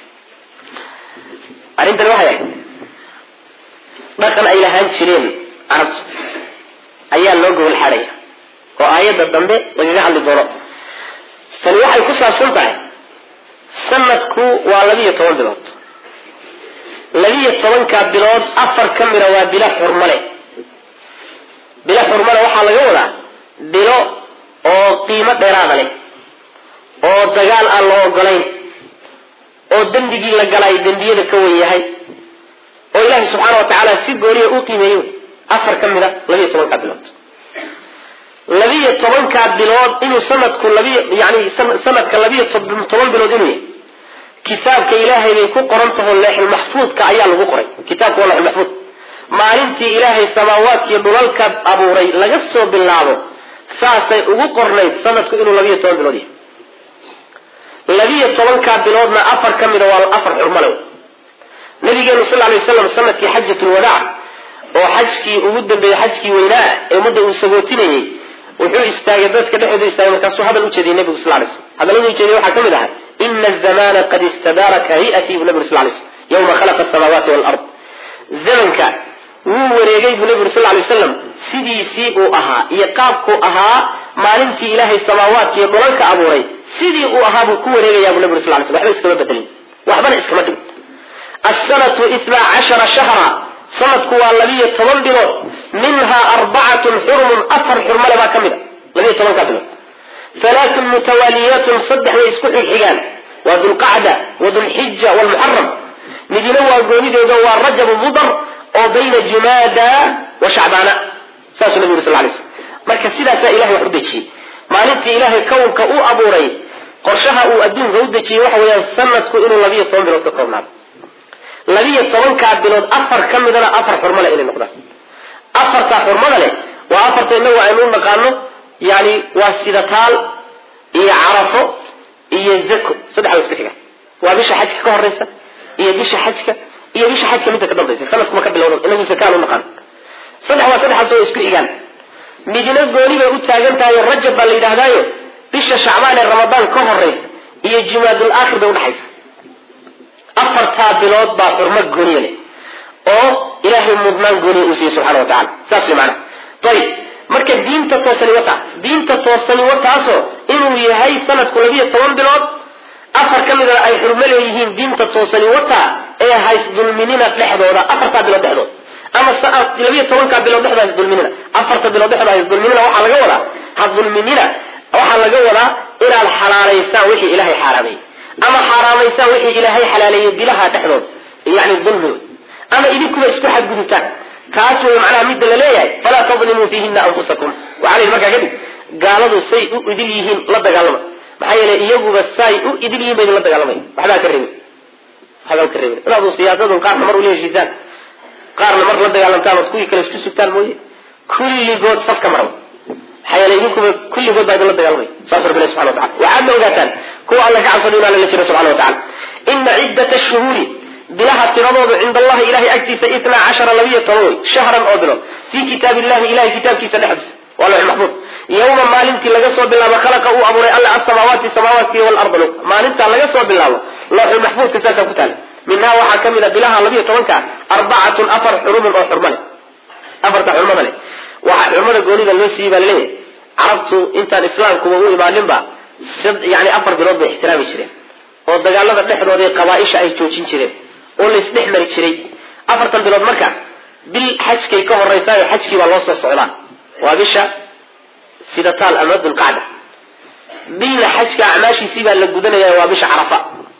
S2: arrintan waxay ahayd dhaqan ay lahaan jireen carabtu ayaa loo gobol xadhaya oo aayadda dambe lagaga hadli doono tani waxay ku saabsan tahay sanadku waa labiyo toban bilood labiyo tobankaa bilood afar ka mida waa bilo xurmale bilo xurmale waxaa laga wadaa bilo oo qiimo dheeraada leh oo dagaal aan la ogolayn oo dembigii la galay dembiyada ka wen yahay oo ilaahay subxaana wa tacaala si gooniya u qiimeeyo afar ka mida labiyo tobankaa bilood labiyo tobankaa bilood inuu sanadku labiy yani sanadka labiyo toban bilood inuu yahay kitaabka ilaahay bay ku qoran taho leexulmaxfuudka ayaa lagu qoray kitaabka waa leexulmaxfuud maalintii ilaahay samaawaadkiiyo dhulalka abuuray laga soo bilaabo saasay ugu qornayd sanadku inuu labiyo toban bilood yahay labiyo tobankaa biloodna afar ka mida waa afar xurmale nabigeenu sal lay waslam sanadkii xajatulwadaac oo xajkii ugu dambeeyey xajkii weynaa ee ummadda uu sagootinayey wuxuu istaagay dadka dhexdooda istaagay markaasuu hadal u jeediyey nebigu sal lay slm hadalladu ujeediyey waxaa ka mid ahaa ina azamana qad istadaara ka hay'atii buu nebigu sal lay slm yawma khalaqa asamaawaati walard zamanka wuu wareegay buu nebigu sal lay waslam sidiisii uu ahaa iyo qaabkuu ahaa maalintii ilaahay samaawaadka iyo dhulalka abuuray sidii uu ahaa buu ku wareegayaa buu nebigu sal lay slm waxba iskama bedelin waxbana iskama dhigin asanatu itnaa cashara shahra sanadku waa labiyo toban bilood minhaa arbacatun xurumun afar xurmale baa ka mid a labiyo tobankaa bilood halaatun mutawaaliyatun saddex way isku xigxigaan waa dulqacda wa dulxija waalmuxaram midina waa goonideeda waa rajabu mudar oo bayna jumaada wa shacbaana saasuu nabi yuri sal lay slm marka sidaasaa ilahay wax u dejiyey maalintii ilaahay kownka u abuuray qorshaha uu adduunka u dejiyey waxa weeyaan sanadku inuu labiyo toban bilood ka koobnaado labiyo tobankaa bilood afar ka midana afar xurmale inay noqdaan afartaa xurmada leh waa afarta inagu aynu u naqaano yani waa sidataal iyo carafo iyo zako saddexda isku xiga waa bisha xajka ka horeysa iyo bisha xajka iyo bisha xajka midda ka dambaysa sanadkuma ka bilowda inagu zakaan u naqaano saddex waa saddexaas oo isku xigaan midina gooni bay u taagan tahay rajab baa la yidhahdaayo bisha shacbaan ee ramadaan ka horeysa iyo jumaadul aakhir bay udhaxaysa afartaa bilood baa xurmo gooniya leh oo ilaahay mudnaan gooniya uu siiyey subxana wa tacala saas way macnaha ayib marka diinta toosani wataa diinta toosani wataasoo inuu yahay sanadku labiyo toban bilood afar ka midana ay xurmo leeyihiin diinta toosani wataa ee haysdulminina dhexdooda afartaa bilood dhexdood ama labiyo tobankaa bilood dhexdooda haysdulminina afarta bilood dhexdooda haysdulminina waxaa laga wadaa hadulminina waxaa laga wadaa inaad xalaalaysaan wixii ilaahay xaaraameeyey ama xaaraamaysaan wixii ilaahay xalaaleeyey bilaha dhexdood yani dulmi ama idinkuba isku xadgudubtaan taas way macnaha midda la leeyahay falaa tadlimuu fiihina anfusakum waxaa la yidhi markaa kadib gaaladu say u idil yihiin la dagaalama maxaa yeelay iyaguba saay u idil yihin ba idinla dagaalamaya waxbaa ka reebin waxbaa ka reebin inaadu siyaasadun qaarna mar ula heshiisaan qaarna mar la dagaalamtaan ood kuwii kale isku sugtaan mooye kulligood safka marba maxaa yeelay idinkuba kulligood baa idinla dagaalamaya saas rabbi subxana watacala waxaadna ogaataan kuwa alla ka cabsado in alla la jiro subxana watacala ina ciddata shuhuuri bilaha tiradoodu cinda allahi ilahay agtiisa itnaa cashara labiyo toban wey shahran oo bilood fii kitaab illahi ilahay kitaabkiisa dhexdiisa waa lawx maxfuud yawma maalintii laga soo bilaabo khalaqa uu abuuray alla asamaawaati samaawaatki walarda lug maalintaa laga soo bilaabo lawxul maxfuudka saasaa ku taala minhaa waxaa ka mid a bilaha labiyo tobanka arbacatun afar xurumun oo xurma leh afarta xurmada leh waxaa xurmada goonida loo siiyey baa laleeyahay carabtu intaan islaamkuba u imaaninba yani afar bilood bay ixtiraami jireen oo dagaalada dhexdooda ee qabaaisha ay joojin jireen oo la isdhex mari jiray afartan bilood marka bil xajkay ka horeysaa xajkii baa loo soo socdaa waa bisha sidataal ama dulqacda bilna xajka acmaashiisii baa la gudanaya waa bisha carafa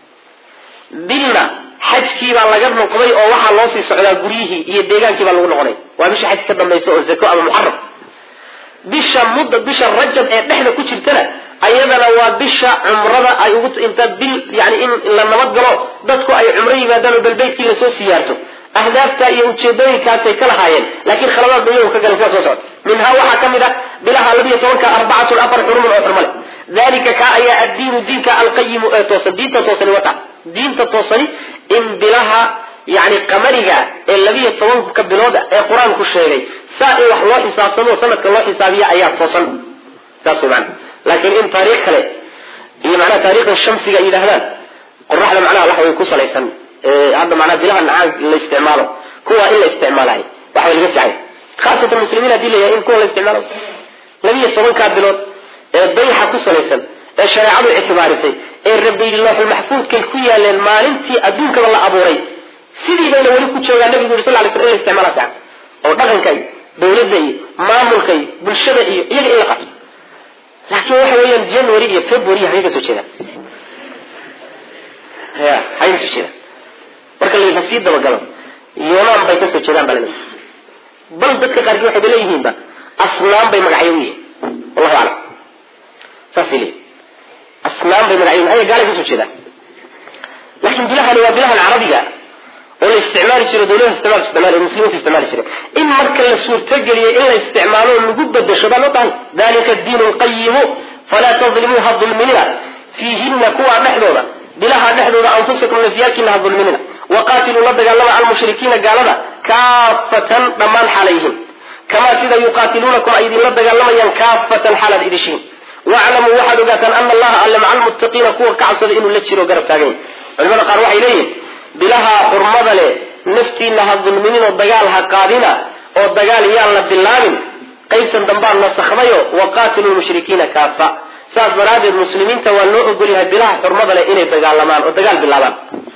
S2: bilna xajkii baa laga noqday oo waxaa loo sii socdaa guryihii iyo deegaankii baa lagu noqonay waa bisha xaj ka dambaysa oo zako ama muxaram bisha mudda bisha rajab ee dhexda ku jirtana ayadana waa bisha cumrada ay ugu inta bil yani in la nabad galo dadku ay cumro yimaadaan oo balbeydkii lasoo siyaarto ahdaafta iyo ujeedooyinkaasay ka lahaayeen laakiin khaladaad ba iyagu ka galan sidaa soo socda minhaa waxaa ka mid a bilaha labiyo tobanka arbacatun afar xurumun oo xurmale dalika kaa ayaa addiinu diinka alqayimu ee toosan diinta toosani wata diinta toosani in bilaha yani qamariga ee labiyo tobanka bilooda ee qur-aanku sheegay saa in wax loo xisaabsado sanadka loo xisaabiya ayaa toosan saas way maana laakiin in taariikh kale iyo macnaha taariikhda shamsiga ay yidhahdaan qoraxda macnaha wax way ku salaysan hadda macnaha bilaha nacaan la isticmaalo kuwa in la isticmaalayo waxa laga fiicay khaasatan muslimiin hadii la yahay in kuwa la isticmaalo labiyo tobankaa bilood ee bayxa ku salaysan ee shareecadu ictibaarisay ee rabbaydi looxul maxfuudkay ku yaaleen maalintii adduunkaba la abuuray sidii bayna weli ku joogaan nabigu yuri sal ly sl in la isticmaala fiican oo dhaqanka iyo dawladda iyo maamulka iyo bulshada iyo iyaga in la qato laakiin waxa weeyaan january iyo february hagay ka soo jeedaan ya hagay ka soo jeedaan marka la sii dabagalo yunaan bay kasoo jeedaan baa laleeyahy bal dadka qaarkii waxay ba leeyihiinba asnaam bay magacyo u yihiin wallahu aclam saasay leeyihin asnaam bay magacyo aya gaalay kasoo jeedaan laakiin bilahani waa bilahan carabiga oo la isticmaali jiro dawlada isticmaal isticmaal muslimiinta isticmaali jiray in marka la suurtogeliyo in la isticmaalo lagu bedesho baa loo bahay dalika diinu lqayimu falaa tadlimuuha dulminina fiihina kuwaa dhexdooda bilaha dhexdooda anfusakum nafyaalkiina ha dulminina waqaatiluu la dagaalama almushrikiina gaalada kaafatan dhammaan xaalayhin kamaa sida yuqaatiluunakum ay idinla dagaalamayaan kaafatan xaalaad idishiin waclamuu waxaad ogaataan ana allaha alle maca almuttaqiina kuwa ka cabsada inuu la jiro garab taagany culimada qaar waxay leeyihin bilaha xurmada leh naftiina ha dulminin oo dagaal ha qaadina oo dagaal yaan la bilaabin qaybtan dambaa nasakdayo waqaatilu lmushrikiina kaafa saas daraaddeed muslimiinta waa loo ogolyahay bilaha xurmada leh inay dagaalamaan oo dagaal bilaabaan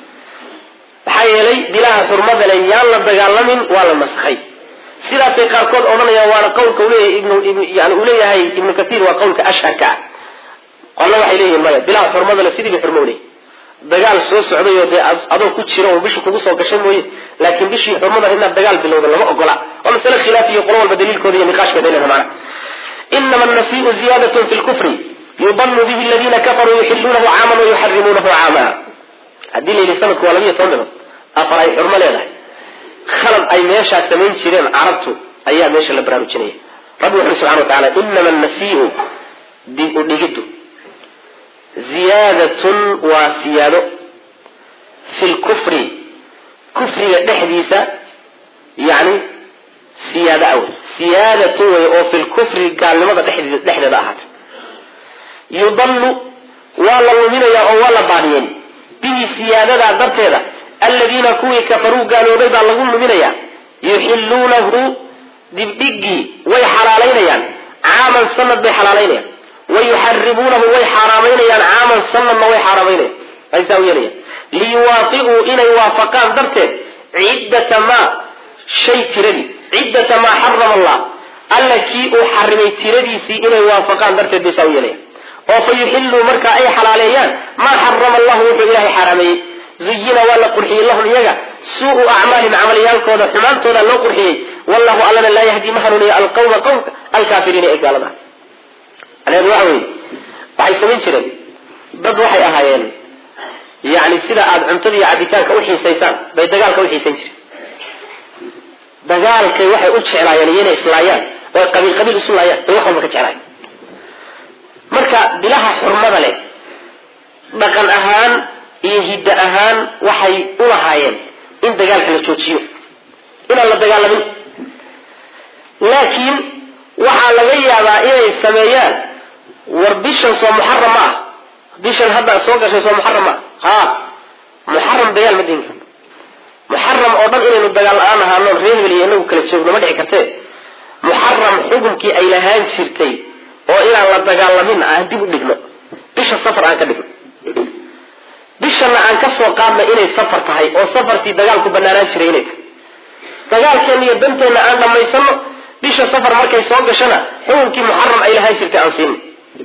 S2: maxaa yeelay bilaha xurmada leh yaan la dagaalamin waa la naskhay sidaasay qaarkood odhanayaan waana qowlka uleeyahay yani uu leeyahay ibnu kaiir waa qowlka ashharka ah qolna waxay leeyihin maya bilaha xurmada leh sidii bay xurmo uleyay dagaal soo socdayo dee adoo ku jira oo bisha kugu soo gashay mooye laakiin bishii xurmada inaad dagaal bilowda lama ogola waa masale khilaafiyo qolo walba daliilkooda iyo niqaashkeeda ilaa macna inama annasii'u ziyadatun fi lkufri yudanu bihi aladiina kafaruu yuxiluunahu caaman wayuxarimuunahu caama haddii la yidhi sanadku waa labiyo toban bilood afar ay xurmo leedahay khalad ay meeshaa samayn jireen carabtu ayaa meesha la baraarujinaya rabbi wuxuui subxana wa tacala inama annasii'u dib u dhigiddu ziyaadatun waa siyaado fi lkufri kufriga dhexdiisa yani siyaado aw siyaadatun wey oo fi lkufri gaalnimada dhexdeed dhexdeeda ahaatay yudallu waa la luminayaa oo waa la baadiyeen bihi siyaadadaa darteeda aladiina kuwii kafaruu gaaloobay baa lagu luminayaa yuxiluunahu dibdhiggii way xalaalaynayaan caaman sanad bay xalaalaynayaan wayuxarimuunahu way xaaraamaynayaan caaman sanadna way xaaraamaynayaan aysaa u yeelayan liyuwaaqi'uu inay waafaqaan darteed ciddata maa shay tiradii ciddata maa xarama allah alla kii uu xarimay tiradiisii inay waafaqaan darteed bay saa u yeelayan oo fa yuxilluu marka ay xalaaleeyaan maa xarama allahu wuxuu ilaahay xaaraameeyey zuyina waa la qurxiyey lahum iyaga suu-u acmaalihim camalyaalkooda xumaantooda loo qurxiyey wallahu allana laa yahdi ma hanuuniyo alqawma qowmka alkaafiriina ee gaalada macnaheedu waxa weeye waxay samayn jireen dad waxay ahaayeen yani sida aada cuntada iyo cabitaanka uxiisaysaan bay dagaalka uxiisan jireen dagaalkay waxay u jeclaayeen iyo inay islaayaan oo qabiil qabiil isu laayaan bay wax walba ka jeclaayeen marka bilaha xurmada leh dhaqan ahaan iyo hidda ahaan waxay u lahaayeen in dagaalka la joojiyo inaan la dagaalamin laakiin waxaa laga yaabaa inay sameeyaan war bishan soo muxaram ma ah bishan hadda soo gashay soo muxaram ma ah ha muxaram dagaal ma dhihin karto muxaram oo dhan inaynu dagaal la-aan ahaano reer hebel iyo inagu kala joogno ma dhici kartee muxaram xukunkii ay lahaan jirtay oo inaan la dagaalamin aan dib u dhigno bisha safar aan ka dhigno bishana aan ka soo qaadna inay safar tahay oo safartii dagaalku banaanaan jiray inay tahay dagaalkeena iyo danteenna aan dhammaysano bisha safar markay soo gashana xukunkii muxaram ay lahaan jirtay aan siino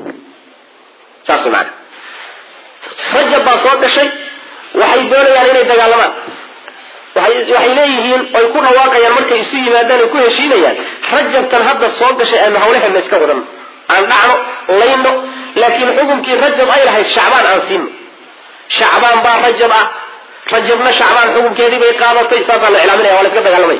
S2: saas maana rajab baa soo gashay waxay doonayaan inay dagaalamaan waxay leeyihiin oy ku dhawaaqayaan markay isu yimaadaan ay ku heshiinayaan rajabtan hadda soo gashay aanu hawlaheena iska wadan aan dhacno layno laakiin xukunkii rajab ay lahayd shacbaan aan siino shacbaan baa rajab ah rajabna shacbaan xukunkeedii bay qaadatay saasaa la iclaaminaya waa la iska dagaalamaya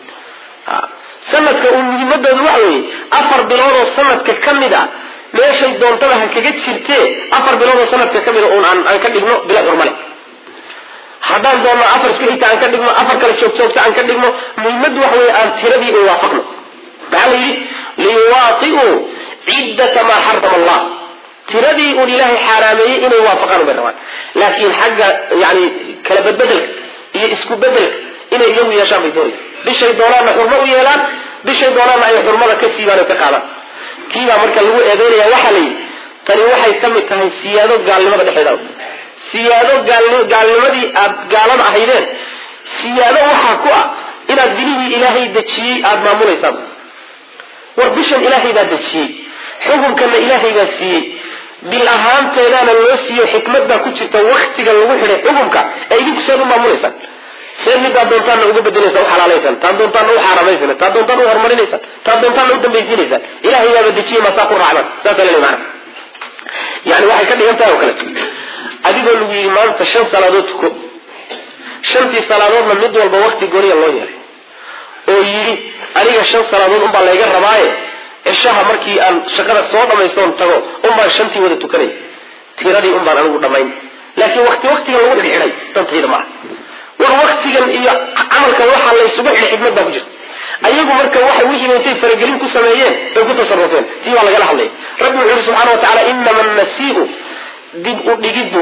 S2: sanadka uu muhiimadoodu waxa weeye afar biloodoo sanadka ka mid a meeshay doontaba ha kaga jirtee afar biloodoo sanadka ka mida uun aan ka dhigno bilo xurmale haddaan doonno afar isku xigta aan ka dhigno afar kale joogjoogta aan ka dhigno muhimaddu waxa weeye aan tiradii u waafaqno maxaa la yidhi liyuwaati'uu ciddata maa xarama allah tiradii uun ilaahay xaaraameeyey inay waafaqaan ubay rabaan laakiin xagga yani kala badbedelka iyo isku bedelka inay iyagu yeeshaan bay doonaya bishay doonaanna xurmo u yeelaan bishay doonaanna ay xurmada ka siibaan oo ka qaadaan kiibaa marka lagu eedeynaya waxaa la yidhi tani waxay ka mid tahay siyaado gaalnimada dhexeeda siyaado gaalnimadii aad gaalada ahaydeen siyaado waxaa ku ah inaad bilihii ilaahay dejiyey aada maamulaysaan war bishan ilaahay baa dejiyey xukunkanna ilaahay baa siiyey bil ahaanteedaana loo siiyo xikmad baa ku jirta waktiga lagu xidhay xukunka ee idinku seed u maamulaysaan seed midaa doontaanna uga bedelaysan u xalaalaysaan taa doontaanna u xaaramaysan taa doontaanna u horumarinaysaan taa doontaanna u dambaysiinaysaan ilahay baaba dejiyey maasaa ku raacdaan saasaa lele maana yani waxay ka dhigan tahay oo kaleeto adigoo lagu yidhi maanta shan salaadood tuko shantii salaadoodna mid walba wakti gooniya loo yeelay oo yidhi aniga shan salaadood unbaa layga rabaaye cishaha markii aan shaqada soo dhamaystoon tago unbaan shantii wada tukanay tiradii unbaan anigu dhammayn laakiin wakti waktigan lagu xidhxidhay dantayda maaha war waktigan iyo camalkan waxaa laysugu xidhay xikmad baa ku jirta ayagu marka waxay wixiiba intay faragelin ku sameeyeen bay ku tasarufeen tii baa lagala hadlaya rabbi wuxuu yihi subxana wa tacala inama annasii'u dib u dhigiddu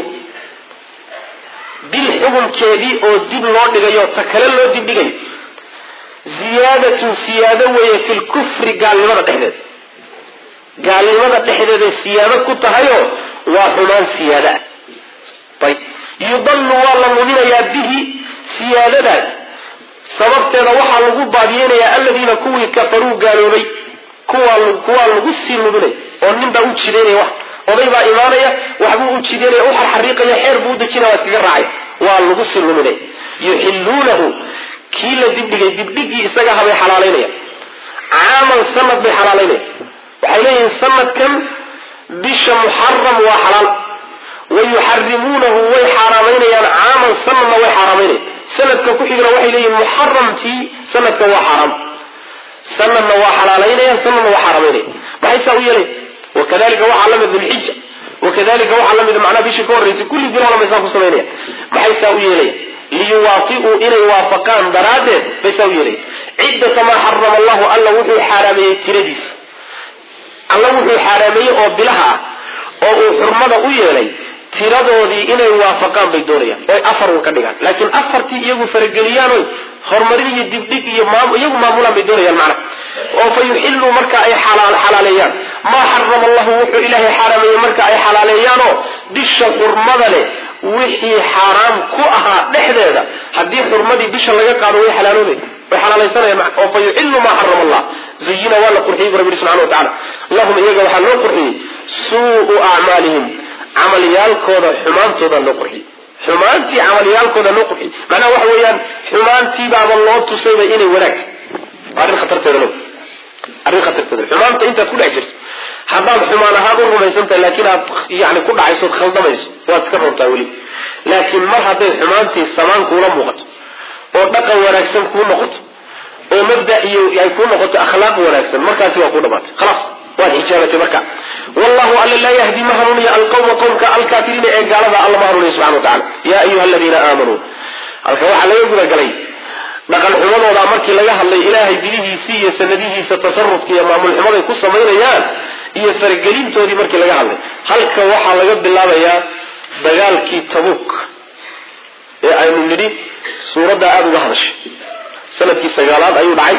S2: bil xukunkeedii oo dib loo dhigayo ta kale loo dib dhigayo ziyaadatun siyaado weeye fi lkufri gaalnimada dhexdeeda gaalnimada dhexdeeday siyaado ku tahayoo waa xumaan siyaado ah ayb yudallu waa la luminayaa bihi siyaadadaas sababteeda waxaa lagu baadiyeynayaa aladiina kuwii kafaruu gaaloobay kuwaa kuwaa lagu sii luminaya oo nin baa u jidaynaya wax oday baa imaanaya waxbuu u jidaynaya u xarxariiqaya xeer buu u dejinaya waa iskaga raacay waa lagu sii luminaya yuxilluunahu kii la dibdhigay dibdhigii isaga habay xalaalaynaya caaman sanad bay xalaalaynaya waxay leeyihiin sanadkan bisha muxaram waa xalaal wa yuxarimuunahu way xaaraamaynayaan caaman sanadna way xaaraamaynaya sanadka ku xigna waxay leeyihin muxaramkii sanadka waa xaaraam sanadna waa xalaalaynaya sanadna waa xaaraamaynaya maxay saa u yeelay wakadalika waxaa lamid dulxija wakadalika waxaa lamid macnaa bishii ka horreysay kulli bilahna bay saa ku samaynaya maxay saa u yeelaya liyuwaati'uu inay waafaqaan daraaddeed bay saa u yeelaya ciddata maa xarama allahu alla wuxuu xaaraameeyey tiradiisa alla wuxuu xaaraameeyey oo bilaha ah oo uu xurmada u yeelay tiradoodii inay waafaqaan bay doonayaan oy afar un ka dhigaan laakiin afartii iyagu farageliyaan oy horumarin iyo dibdhig iyo iyagu maamulaan bay doonayaan macna oo fa yuxilluu marka ay xalaaleeyaan maa xarama allahu wuxuu ilaahay xaaraameeyey marka ay xalaaleeyaanoo bisha xurmada leh wixii xaaraam ku ahaa dhexdeeda haddii xurmadii bisha laga qaado way xalaaloobay way xalaalaysanayaan oo fa yuxillu maa xarama allah zuyina waa la qurxiyey bu rabbi subxana wa tacala lahum iyaga waxaa loo qurxiyey suu'u acmaalihim camalyaalkooda xumaantooda loo qurxiyey xumaantii camalyaalkooda loo qurxiyey macnaha waxa weeyaan xumaantiibaaba loo tusayba inay wanaag arrin khatarteeda lo arrin khatarteeda xumaanta intaad ku dhex jirto
S1: haddaad xumaan ahaan u rumaysan tahay laakiin aad yani ku dhacaysood khaldamayso waad iska roontaa weli laakiin mar hadday xumaantii samaan kuula muuqato oo dhaqan wanaagsan kuu noqoto oo mabda iyo ay kuu noqoto akhlaaq wanaagsan markaasi waa ku dhamaatay khalaas waad xijaabatay marka wallahu alla laa yahdi ma hanuuniya alqawma qowmka alkaafiriina ee gaalada alla ma hanuuniya subxana wa tacala ya ayuha aladiina aamanuu halka waxaa laga gudagalay dhaqan xumadooda markii laga hadlay ilaahay bilihiisii iyo sanadihiisa tasarufka iyo maamul xumaday ku samaynayaan iyo faragelintoodii markii laga hadlay halka waxaa laga bilaabayaa dagaalkii tabuuk ee aynu nidhi suuradda aada uga hadashay sanadkii sagaalaad ayuu dhacay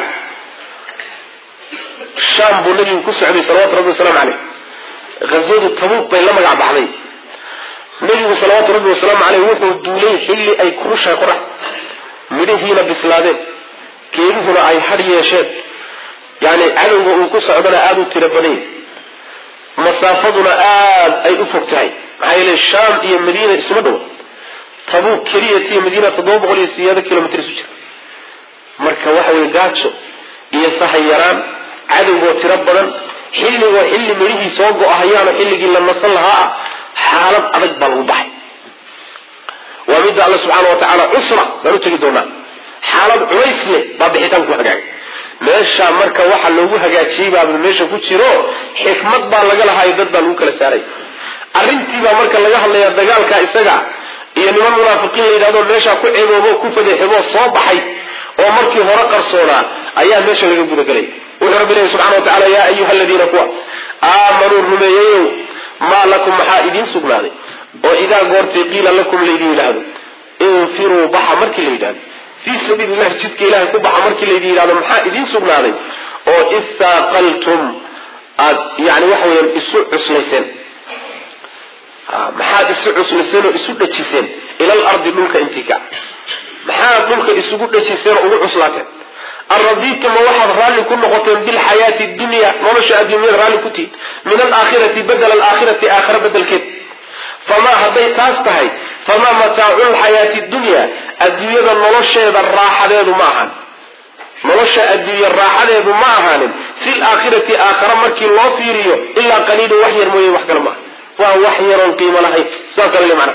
S1: shaam buu nabigu ku socday salawatu rabbi wasalaamu caleyh ghazwadu tabuuk bay la magac baxday nabigu salawaatu rabbi wasalaamu caleyh wuxuu duulay xilli ay kurushahay qorax midhihiina bislaadeen geeduhuna ay hadh yeesheen yani cadowga uu ku socdana aada u tiro badan yahy masaafaduna aad ay u fog tahay maxaa yeele shaam iyo madiina isuma dhowa tabuuk keliyatiyo madiina toddoba boqol iyo siyaado kilomitr isu jira marka waxa weye gaajo iyo sahay yaraan cadowgoo tiro badan xilligoo xilli midhihii soo go-ahayaano xilligii la nasan lahaa ah xaalad adag baa lagu baxay waa midda alla subxaana wa tacaala cusra baan u tegi doonaa xaalad culays leh baa bixitaanku hagaagay meesha marka waxa loogu hagaajiyey baaba meesha ku jiro xikmad baa laga lahaayo dad baa lagu kala saaray arrintii baa marka laga hadlaya dagaalka isaga iyo niman munaafiqiin la yidhahdo meesha ku ceeboobo ku fadeexiboo soo baxay oo markii hore qarsoonaa ayaa meesha laga gudagelay wuxuu rabbi leeyahy subxana wa tacala yaa ayuha aladiina kuwa aamanuu rumeeyeyow maa lakum maxaa idiin sugnaaday oo idaa goortii qiila lakum laydin yidhaahdo infiruu baxa markii la yidhahdo fii sabiili illahi jidka ilahay ku baxa markii laydin yidhahdo maxaa idiin sugnaaday oo istaaqaltum aad yani waxa weyaan isu cuslayseen maxaad isu cuslayseen oo isu dhajiseen ila alardi dhulka intika maxaad dhulka isugu dhajiseen oo ugu cuslaateen aradiituma waxaad raalli ku noqoteen bilxayaati dunya nolosha adduunyada raalli ku tihin min alaakhirati badela alaakhirati aakhira bedelkeed famaa hadday taas tahay famaa mataacu lxayaati dunya adduunyada nolosheeda raaxadeedu ma ahaan nolosha adduunye raaxadeedu ma ahaanin fi laakhirati aakhara markii loo fiiriyo ilaa qaliilan wax yar mooye wax kale maaha waa wax yaroon qiimo lahayn saas kale mana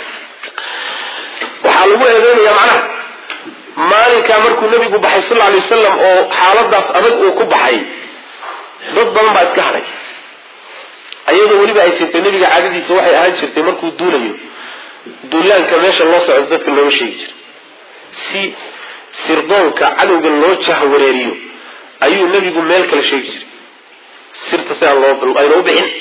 S1: waxaa lagu eedeynaya macnaha maalinkaa markuu nabigu baxay sal alay wasalam oo xaaladaas adag uu ku baxay dad badan baa iska hadhay ayadoo weliba ay jirtay nabiga caadadiisa waxay ahaan jirtay markuu duulayo duulaanka meesha loo socdo dadka looga sheegi jiray si sirdoonka cadowga loo jahwareeriyo ayuu nebigu meel kale sheegi jiray sirta si aan loo ayna u bixin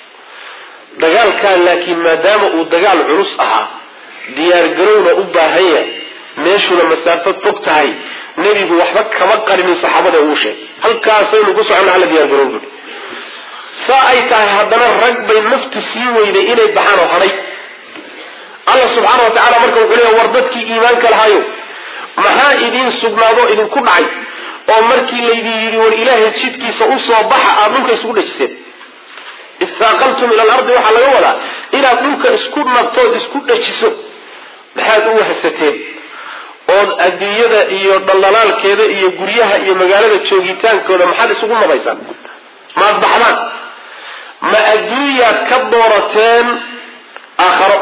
S1: dagaalkaa laakiin maadaama uu dagaal culus ahaa diyaargarowna u baahan yahay meeshuna masaafo fog tahay nebigu waxba kama qarinin saxaabada uu sheegay halkaasaynu ku soconna hala diyaargarow bui saa ay tahay haddana rag bay naftu sii weyday inay baxaan oo hadhay alla subxaana wa tacala marka wuxuu leeya war dadkii iimaanka lahaayo maxaa idiin sugnaadoo idinku dhacay oo markii laydin yidhi war ilaahay jidkiisa usoo baxa aada dhulka isugu dhajiseen istaaqaltum ila alardi waxaa laga wadaa inaad dhulka isku nabtood isku dhajiso maxaad u wahsateen ood adduunyada iyo dhaldhalaalkeeda iyo guryaha iyo magaalada joogitaankooda maxaad isugu nabaysaan maad baxdaan ma adduunyaad ka doorateen aakharo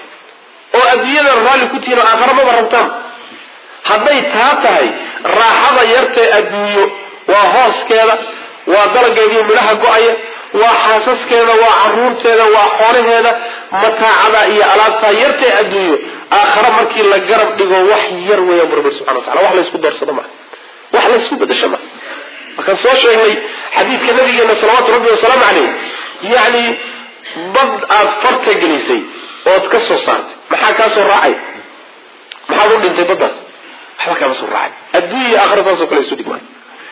S1: oo adduunyadan raalli ku tihiin oo aakharo maba rabtaan hadday taa tahay raaxada yartee adduunyo waa hooskeeda waa dalageediiyo midhaha go-aya waa xaasaskeeda waa caruurteeda waa xoolaheeda mataacada iyo alaabtaa yartee adduunyo aakhare markii la garab dhigo wax yar weeyaan bu rabbi subxana wa tacala wax laysku doorsado maa wax laysku bedasho maa markaan soo sheegnay xadiidka nabigeena salawaatu rabbi wasalaamu caleyh yacni bad aad farta gelisay ood ka soo saartay maxaa kaa soo raacay maxaad u dhintay baddaas waxba kaama soo raacay adduunya iyo aakhira saasoo kale isu dhig maayo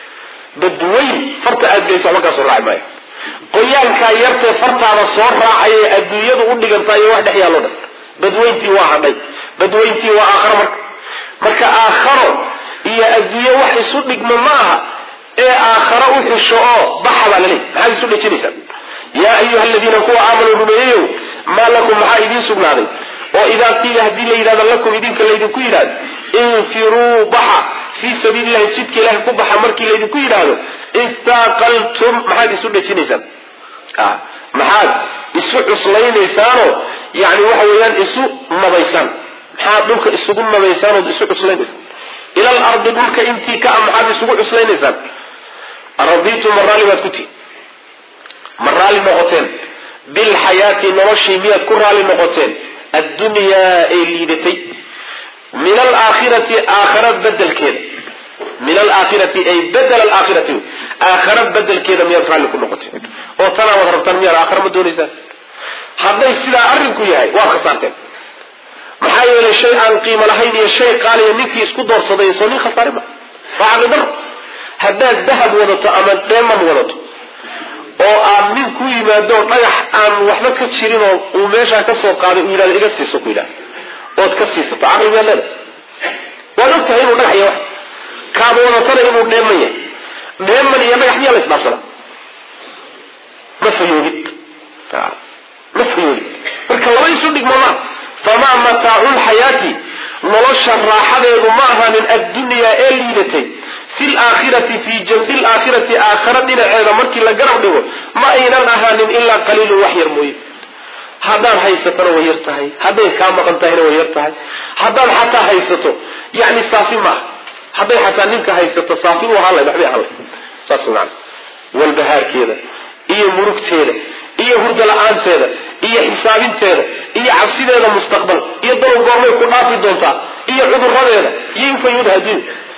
S1: badweyn farta aad gelisay waxba kaa soo raaci maayo qoyaankaa yartee fartaada soo raacaya adduunyadu u dhigantaa iyo wax dhex yaallo dhan badweyntii waa hadhay badweyntii waa aakharo marka marka aakharo iyo adduunye wax isu dhigma ma aha ee aakharo u xisho oo baxa baa laleey maxaad isu dhejinaysaan yaa ayuha aladiina kuwa aamanuu rumeeyeyow maa lakum maxaa idiin sugnaaday oo idaa qiila haddii la yidhahdo lakum idinka laydinku yidhahdo infiruu baxa fii sabiili illahi jidka ilahay ku baxa markii laydinku yidhaahdo istaaqaltum maxaad isu dhejinaysaan maxaad isu cuslaynaysaaoo yani waxa weeyaan isu nabaysaan maxaad dhulka isugu nabaysaan ood isu cuslaynaysaa ila alardi dhulka intii ka a maxaad isugu cuslaynaysaan araditu ma raalli baad ku tihi ma raalli noqoteen bilxayaati noloshii miyaad ku raalli noqoteen addunyaa ee liidatay min alaakhirati aakhara bedelkeeda min alaakhirati ay bedel alaakhirati aakhara bedelkeeda miyaad raalli ku noqoteen oo tanaa wad rabtaan miyaad aakhara ma doonaysaan hadday sidaa arrinku yahay waad khasaarteen maxaa yeelay shay aan qiimo lahayn iyo shay qaaliya ninkii isku doorsaday soo nin khasaare ma waa caqidaro haddaad dahab wadato ama dheeman wadato oo aad nin ku yimaado dhagax aan waxba ka jirin oo uu meeshaa ka soo qaaday uu yidhahdo iga siiso ku yidhahda ood ka siisato caqli baad leeda waad og tahay inuu dhagax yahay wax kaad wadatana inuu dheeman yahay dheeman iyo dhagax miyaa la isdhaafsana ma fayoogid ma fayoogid marka laba isu dhigmo maa famaa mataacu lxayaati nolosha raaxadeedu ma ahaanin addunyaa ee liidatay fi laakhirati fi laakhirati aakhara dhinaceeda markii la garab dhigo ma aynan ahaanin ilaa qaliilun wax yar mooye haddaad haysatona way yar tahay hadday kaa maqan tahayna way yar tahay haddaad xataa haysato yani saafi maaha hadday xataa ninka haysato saafi u ahaan lahayd waxbay ahaan lahayd saas maana walbahaarkeeda iyo murugteeda iyo hurda la-aanteeda iyo xisaabinteeda iyo cabsideeda mustaqbal iyo dalow goormay ku dhaafi doontaa iyo cuduradeeda iyo infayudhadin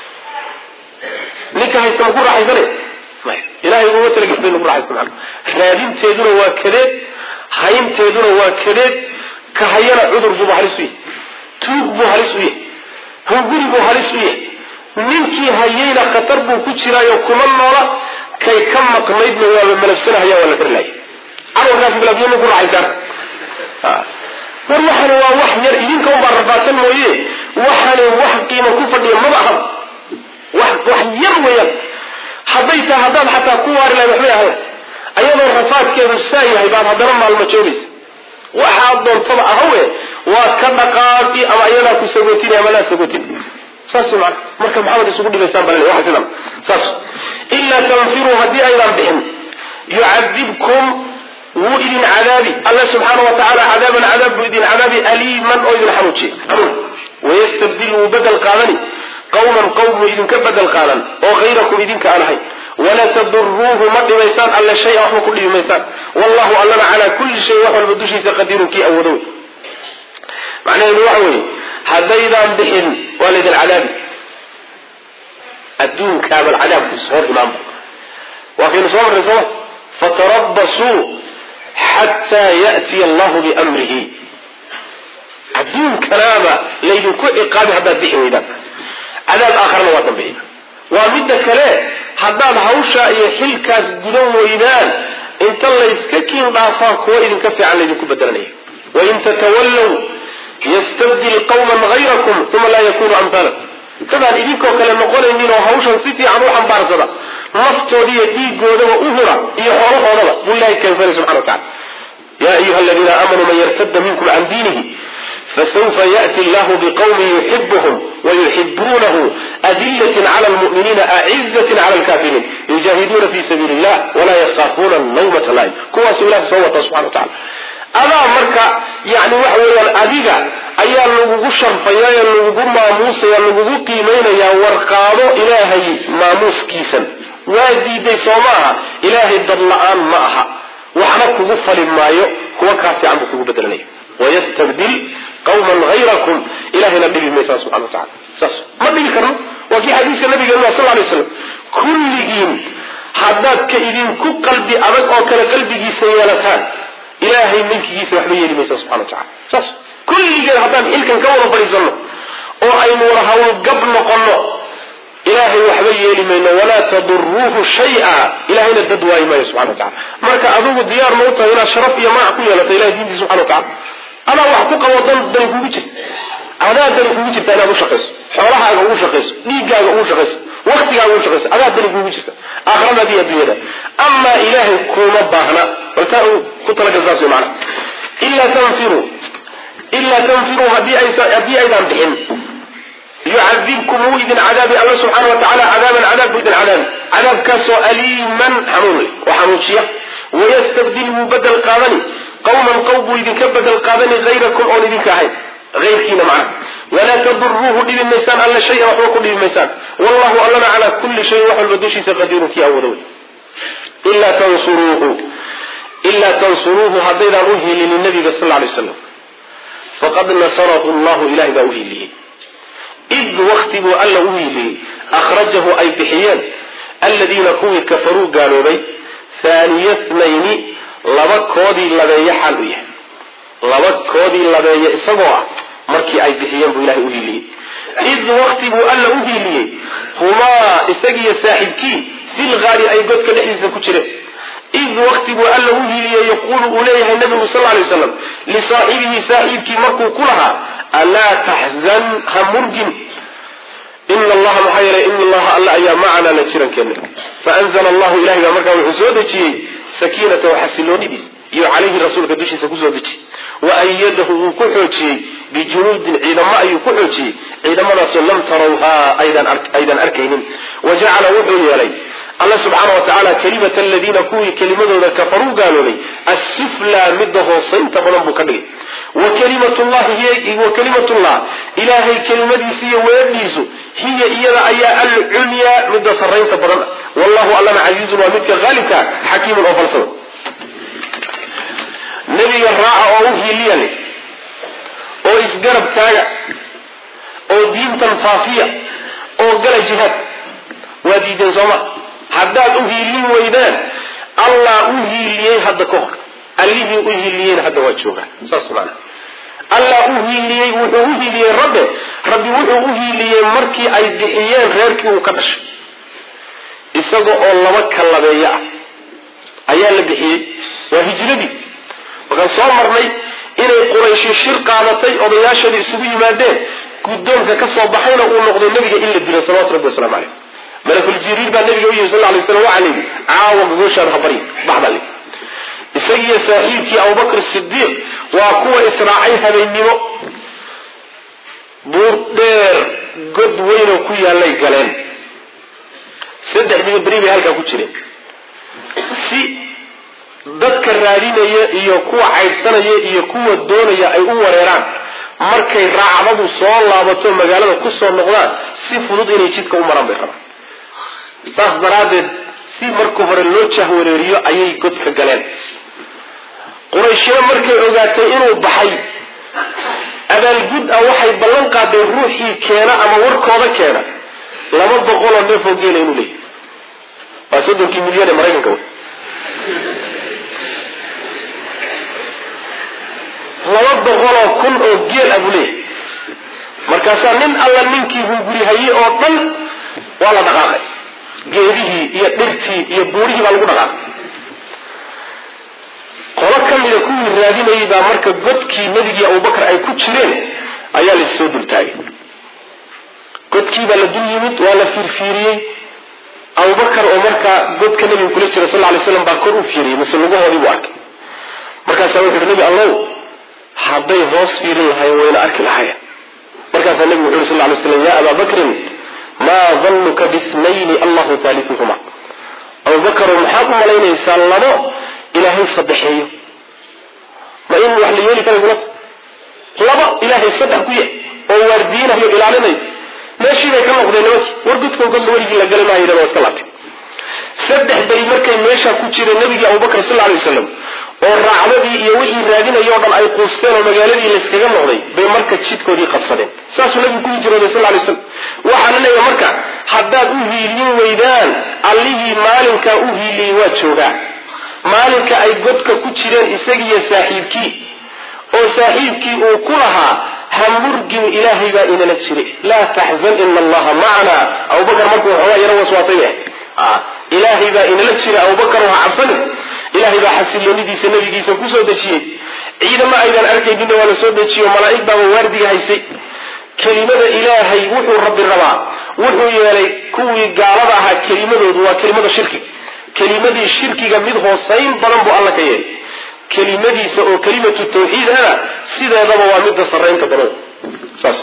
S1: ninka haysta maku raaxaysanay maya ilahay uguma talagelin lagu raaxaysta maana raadinteeduna waa kadeed haynteeduna waa kadeed ka hayana cudur buu halis u yahay tuug buu halis u yahay hunguri buu halis u yahay ninkii hayayna khatar buu ku jiraayo kuma noola kay ka maqnaydna waaba malabsanahaya waa la karlaaya carwarkaasi malabyo ma ku raaxaysaan war waxani waa wax yar idinka unbaa rafaadsan mooye waxani wax qiimo ku fadhiya maba aha wax wax yar weeyaan hadday tahay haddaad xataa ku waari lahayd waxbay ahayn ayadoo rafaadkeedu saa yahay baad haddana maalmo joogaysa waxaad doontaba ahawe waad ka dhaqaaqi ama ayadaa ku sagootin ama laa sagootin saas maan marka maxamed isugu dhibaysaan bal waa sidan saas ilaa tanfiruu haddii aydan bixin yucadibkum wuu idin cadaabi alla subxaana wa tacaala cadaaban cadaab buu idin cadaabi aliiman oo idin xanuujiye xanuun wayastabdil wuu bedel qaadani qawman qowm buu idinka bedel qaadan oo hayrakum idinka aan ahayn wala taduruuhu ma dhibaysaan alle shay-a waxba ku dhibi maysaan wallahu allana calaa kulli shay wax walba dushiisa qadiirun kii awoodo wey macnaheedu waxa weeye haddaydaan bixin waa laydin cadaabi adduunkaabal cadaabkiisa hor imaanba waa kaynu soo marray sooma fatarabasuu xataa ya'tiya allahu biamrihi adduunkanaaba laydinku ciqaabi haddaad bixi weydaan cadaab aakharana waa dambeeya waa midda kale haddaad hawshaa iyo xilkaas gudan weydaan inta layska kiin dhaafaa kuwa idinka fiican laydinku bedelanaya wain tatawallow yastabdil qawman hayrakum uma laa yakunu amhaalakum dadaan idinkoo kale noqonaynin oo hawshan si fiican u xambaarsada naftooda iyo dhiigoodaba u hura iyo xoolahoodaba buu ilahay keensanay subxana wa tacala ya ayuha aladiina aamanuu man yartada minkum can diinihi fasawfa yأti اllah bqwmi yuxibhm wayuxibuunahu adilaة clى lmuminiina acizaة clى lkafiriin yujahiduuna fi sabiili اllah walaa yakaafuuna nawmata laim kuwaasu ilahi soo wata subxana wa tacala adaa marka yani waxa weeyaan adiga ayaa lagugu sharfaya lagugu maamuusaya lagugu qiimaynaya warqaado ilaahay maamuuskiisan waa diiday soo ma aha ilaahay dad la-aan ma aha waxna kugu fali maayo kuwa kaa fiican buu kugu bedelanaya wayastabdil qawman hayrakum ilahayna dhibi maysaa subxana wa tacala saas ma dhibi karno waa kii xadiiska nabigeenu sal lay slam kulligiin haddaad ka idinku qalbi adag oo kale qalbigiisa yeelataan ilaahay milkigiisa waxba yeeli maysaa subxana wa tacala saas kulligeed haddaan xilkan ka wada fadhiisanno oo aynu wada hawlgab noqonno ilaahay waxba yeeli mayno walaa taduruuhu shaya ilahayna dad waayi maayo subxana wa tacala marka adigu diyaar ma u tahay inaad sharaf iyo magac ku yeelato ilahay diintiisa subxana wa tacala adaa wax ku qabo dan dani kugu jirta adaa dani kugu jirta inaad u shaqayso xoolahaaga ugu shaqayso dhiiggaaga ugu shaqayso waktigaaga ugu shaqayso adaa dani kugu jirta aakhiradaada iyo adduunyada amaa ilaahay kuma baahna baltaa uu ku talagal saas wey macana ilaa tanfiruu ilaa tanfiruu haddii aydaan bixin yucadibkum wuu idin cadaabi alla subxaana wa tacala cadaaban cadaab buu idin cadaabi cadaabkaasoo aliiman xanuun leh oo xanuujiya wayastabdil wuu bedel qaadani qawman qowm buu idinka bedel qaadani hayrakum oon idinka ahayn ayrkiina macnaha walaa taduruuhu dhibi maysaan alla shayan waxba ku dhibi maysaan wallahu allana calaa kulli shayin wax walba dushiisa qadiirun kii awooda wey ilaa tansuruuhu ilaa tansuruuhu haddaydaan u hiilinin nabiga sal lla alay slam faqad nasarahu llahu ilahay baa u hiiliyey id wakti buu alla u hiiliyey akhrajahu ay bixiyeen aladiina kuwii kafaruu gaaloobay haaniya tnayni laba koodii labeeye xaal u yahay laba koodii labeeye isagoo ah markii ay bixiyeen buu ilahay u hiiliyey id wakti buu alla u hiiliyey humaa isagiyo saaxiibkii filgaari ay godka dhexdiisa ku jireen id wakti buu alla u hiiliyey yaquulu uu leeyahay nabigu sal lay waslam lisaaxibihi saaxiibkii markuu ku lahaa alaa taxzan ha murgin ina allaha maxaa yeelay ina allaha alla ayaa macanaa la jirankeena faanzla allahu ilahay baa markaa wuxuu soo dejiyey sakiinatahu xasiloonidiis iyo calayhi rasuulka dushiisa kusoo deji wa ayadahu wuu ku xoojiyey bijunuudin ciidamo ayuu ku xoojiyey ciidamadaasoo lam tarawhaa aydan arkaynin wa jacala wuxuu yeelay alla subxaana wa tacaala kalimata aladiina kuwii kelimadooda kafaruu gaaloobay assuflaa midda hoosaynta badan buu ka dhigay wa kalimatullahi wa kalimatullah ilaahay kelimadiisa iyo weedhiisu hiya iyada ayaa alculyaa midda sarraynta badan wallahu allana casiizun waa midka haalibka xakiimun oo falsada nebiga raaca oo u hiiliya leh oo isgarab taaga oo diintan faafiya oo gala jihaad waa diideen sooma haddaad u hiilin weydaan allah u hiiliyey hadda ka hor allihii u hiiliyeyna hadda waa joogaa saas maana allah u hiiliyey wuxuu u hiiliyey rabbe rabbi wuxuu u hiiliyey markii ay bixiyeen reerkii uu ka dhashay isaga oo laba kallabeeyo ah ayaa la bixiyey waa hijradii markaan soo marnay inay qurayshi shir qaadatay odayaashadii isugu yimaadeen guddoonka ka soo baxayna uu noqday nebiga in la dilo salawatu rabbi waslamu caleyh malakuljibriil baa nabiga u yimi sal lay slam waxaa layidhi caawa gogoshaada ha baryi baxda li isagiiyo saaxiibkii abubakr sidiiq waa kuwa israacay habeennimo buur dheer god weynoo ku yaallay galeen saddexdiiba beri bay halkaa ku jireen si dadka raadinaya iyo kuwa caydsanaya iyo kuwa doonaya ay u wareeraan markay raacdadu soo laabato magaalada ku soo noqdaan si fudud inay jidka u maraan bay rabaan saas daraaddeed si marka hore loo jahwareeriyo ayay godka galeen qurayshina markay ogaatay inuu baxay abaalgud ah waxay ballan qaadeen ruuxii keena ama warkooda keena laba boqoloo neefoo geela inuu leeyahy waa soddonkii milyan ee maraykanka wey laba boqoloo kun oo geel ah buu leeyahay markaasaa nin alla ninkii hungurihaye oo dhan waa la dhaqaaqay geedihii iyo dhirtii iyo buurihii baa lagu dhaqaaqay qolo ka mida kuwii raadinayay baa marka godkii nebigii abubakar ay ku jireen ayaa la soo dultaagay godkii baa la dul yimid waa la fiirfiiriyey abubakar oo markaa godka nebiga kula jira sal lay slam baa kor u fiiriyey mise lugahoodii buu arkay markaasaa wuxu uhi nebi allow hadday hoos fiirin lahayen wayna arki lahayen markaasaa nebigu wuxu uhi sal lay slam ya abaa bakrin maa dannuka bisnayni allahu haaliuhuma abubakarow maxaad u malaynaysaa labo ilaahay saddexeeyo ma in wax la yeeli kara gula laba ilaahay saddex ku ye oo waardiinayo ilaalinayo meeshii bay ka noqdeen nimankii war gudko godla weligii la gali maayo waa iska laabtay saddex beri markay meesha ku jireen nabigii abubakar sal lla alay wasalam oo raacdadii iyo wixii raadinaya o dhan ay quusteen oo magaaladii layskaga noqday bay marka jidkoodii qabsadeen saasuu nabigu ku hijrooday sal lay slam waxaana leeyahay marka haddaad u hiiliyin weydaan allihii maalinkaa u hiiliyey waa joogaa maalinka ay godka ku jireen isagiiyo saaxiibkii oo saaxiibkii uu ku lahaa hamurgin ilaahay baa inala jire laa taxzan ina allaha macana abubakar markuu waxoogaa yaro waswaasay bay ahayd ilaahay baa inala jira abubakar ha cabsanin ilaahay baa xasiloonidiisa nabigiisa kusoo dejiyey ciidamo aydan arkayninna waa la soo dejiyo malaa'ig baaba waardiga haysay kelimada ilaahay wuxuu rabbi rabaa wuxuu yeelay kuwii gaalada ahaa kelimadoodu waa kelimada shirkiga kelimadii shirkiga mid hoosayn badan buu alla ka yeelay kelimadiisa oo kelimatu tawxiid ana sideedaba waa midda sarraynta badan saas maana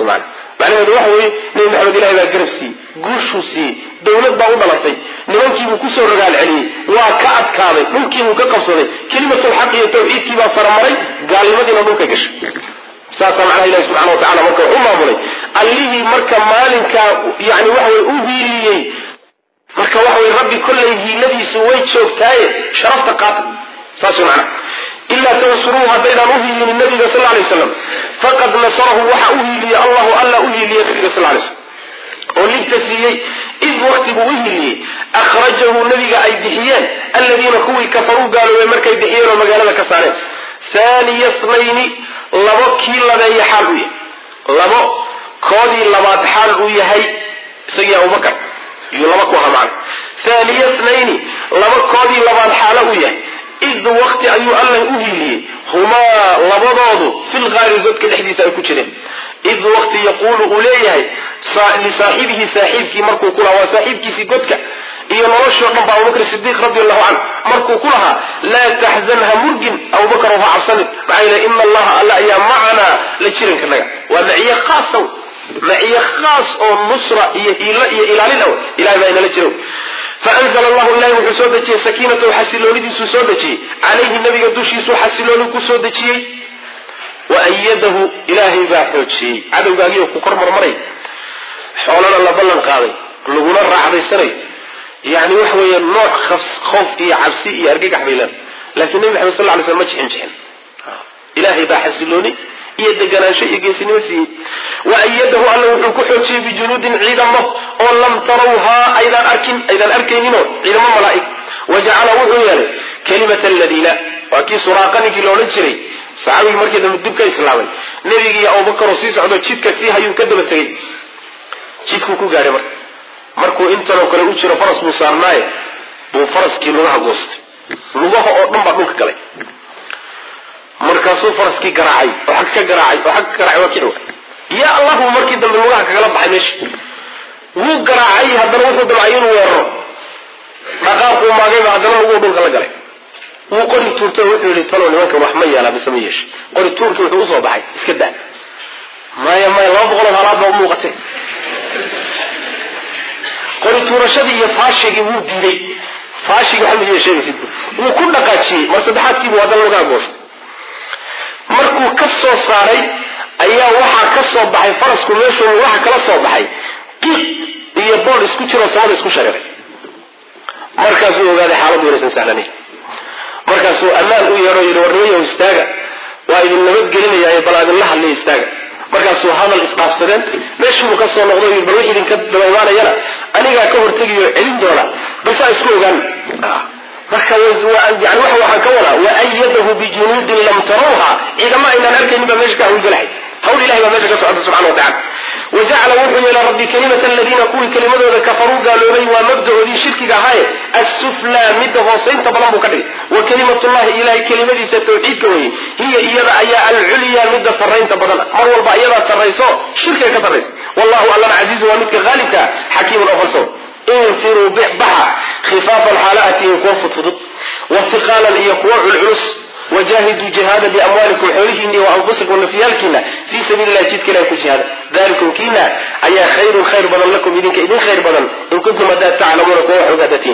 S1: macnaheedu waxa weeye nebi maxamed ilahay baa garab siiyey guushuu siiyey dawlad baa u dhalatay nimankiibuu kusoo rogaal celiyey waa ka adkaaday dhulkiibuu ka qabsaday kelimatulxaq iyo tawxiidkii baa faramaray gaalnimadiina dhulka gashay saasaa macnaha ilahi subxana wa tacala marka wuxu maamulay allihii marka maalinkaa yani waxa weye u hiiliyey marka waxa weye rabbi kollay hiiladiisu way joogtaaye sharafta qaata saas wey macnaha ilaa tansuruuhu haddaydaan u hiilinin nabiga sal lay slam faqad nasarahu waxa u hiiliyey allahu alla u hiiliyey nabiga sal lay slam oo libta siiyey id waktiguu u hiiliyey akhrajahu nabiga ay bixiyeen aladiina kuwii kafaruu gaaloobay markay bixiyeen oo magaalada ka saareen thaniya thnayni labo kii labeeya xaal uu yahay labo koodii labaad xaal uu yahay isagii abubakar iyuu laba ku ahaa macna thaniya thnayni laba koodii labaad xaalo uu yahay id wakti ayuu allah u hiiliyey humaa labadoodu fil qaari godka dhexdiisa ay ku jireen id wakti yaquulu uu leeyahay lisaaxibihi saaxiibkii markuu ku lahaa waa saaxiibkiisii godka iyo noloshii o dhan ba abubakr sidiiq radi allahu canhu markuu ku lahaa laa taxzan ha murgin abubakar ha cabsanin maxaa yeele ina allaha alla ayaa macanaa la jiranka naga waa maciye khaasa maciye khaas oo nusra iyo hiilo iyo ilaalin aw ilahay baa inala jiro faanzla allahu ilahay wuxuu soo dejiyey sakiinatahu xasiloonidiisuu soo dejiyey calayhi nabiga dushiisuu xasilooni ku soo dejiyey wa ayadahu ilaahay baa xoojiyey cadowgaagiio ku kor marmaray xoolana la ballan qaaday laguna raacdaysanay yani waxa weeye nooc khoof iyo cabsi iyo argagax bay leedahay laakiin nebi maxamed sal ly slam ma jixin jixin ilaahay baa xasilooni iyo deganaansho iyo geesinimo siiyey wa ayadahu alla wuxuu ku xoojiyey bijunuudin ciidamo oo lam tarawhaa aydaan arkin aydaan arkayninoo ciidamo malaa'ig wa jacala wuxuu yeelay kalimat aladiina waa kii suraaqa ninkii la odhan jiray saxaabigii markii dambe dib ka islaamay nebigii abubakaroo sii socdo jidka sii hayuu ka daba tegey jidkuu ku gaadhay marka markuu intanoo kale u jiro faras buu saarnaaye buu faraskii lugaha goostay lugaha oo dhan baa dhulka galay markaasuu faraskii garaacay oo xag ka garaacay oo xag ka garaacay waa kici waay ya allahu markii dambe lugaha kagala baxay meesha wuu garaacay haddana wuxuu damcay inuu weeraro dhaqaaquu maagayba haddana luguu dhulka la galay wuu qori tuurtay oo wuxuu yihi talo nimankan wax ma yeelaa bise ma yeesha qori tuurkii wuxuu usoo baxay iska daa maya maya laba boqoloo halaad baa u muuqatay qori tuurashadii iyo faashigii wuu diiday faashigi waxa ma sheegaysid wuu ku dhaqaajiyey mar saddexaadkiibu haddana lugaha goostay markuu ka soo saaray ayaa waxaa ka soo baxay farasku meeshuu lugaha kala soo baxay qiiq iyo bool isku jiroo samada isku shareeray markaasuu ogaaday xaaladdu inaysan sahlanayn markaasuu ammaan u yeero yidhi warnimayahu istaaga waa idin nabadgelinayaaye bal adinla hadlaya istaaga markaasuu hadal isdhaafsadeen meeshuubuu ka soo noqdo yii bal wix idinka daba imaanayana anigaa ka hortegiyo celin doona balsaa isku ogaan marka yani waxa waxaan ka wadaa waayadahu bijunuudin lam tarawha ciidamo aynaan arkaynin baa meesha ka hawlgalahay hawl ilahay baa meesha ka socota subxana wa tacala wajacala wuxuu yeelay rabbi kalimata aladiina kuwii kelimadooda kafaruu gaaloobay waa mabdaoodii shirkiga ahaaye assuflaa midda hoosaynta badan buu ka dhigay wa kalimatullahi ilahay kelimadiisa tawxiidka weye hiya iyada ayaa alculya midda sarraynta badan mar walba iyadaa sarrayso shirkiga ka sarraysa wallahu allana casiizu waa midka haalibka xakiimun oo falsoon infiruu baxa khifaafan xaalaatihin kuwa fudfudud wa hiqaalan iyo kuwa culculus wajahiduu jihaada biamwaalikum xoolihiina iyo waanfusikum nafyaalkiina fii sabiili lahi jidka ilahi ku jihaada dalikum kiina ayaa khayrun khayr badan lakum idinka idin khayr badan in kuntum haddaad taclamuuna kuwa wax ogaadatiin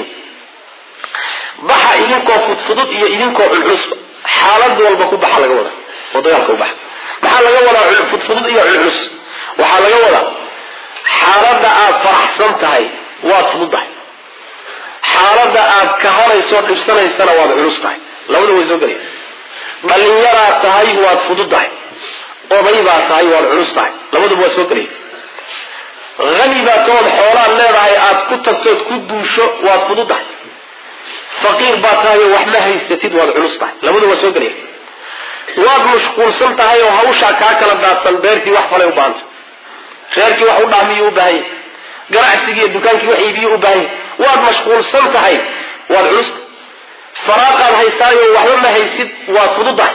S1: baxa idinkoo fudfudud iyo idinkoo culculusba xaalad walba ku baxa laga wada oo dagaalka u baxa maxaa laga wadaa fudfudud iyo culculus waxaa laga wadaa xaaladda aad faraxsan tahay waad fududdahay xaaladda aad kahanayso dhibsanaysana waad culus tahay labada way soo gelaya dhallinyaraad tahay waad fududdahay oday baad tahay waad culus tahay labaduba waa soo gelaya hani baad tahood xoolaad leedahay aad ku tagtood ku duusho waad fududdahay faqiir baad tahay oo wax ma haysatid waad culus tahay labaduba waa soo gelaya waad mashquulsan tahay oo hawshaa kaa kala daadsan beertii wax falay u baahanta reerkii wax u dhaamiyuu u baahanya ganacsigii iyo dukaankii wax iibiyo u baahanya waad mashquulsan tahay waad culus tahay faraaqaad haysaayo waxba ma haysid waad fududdahay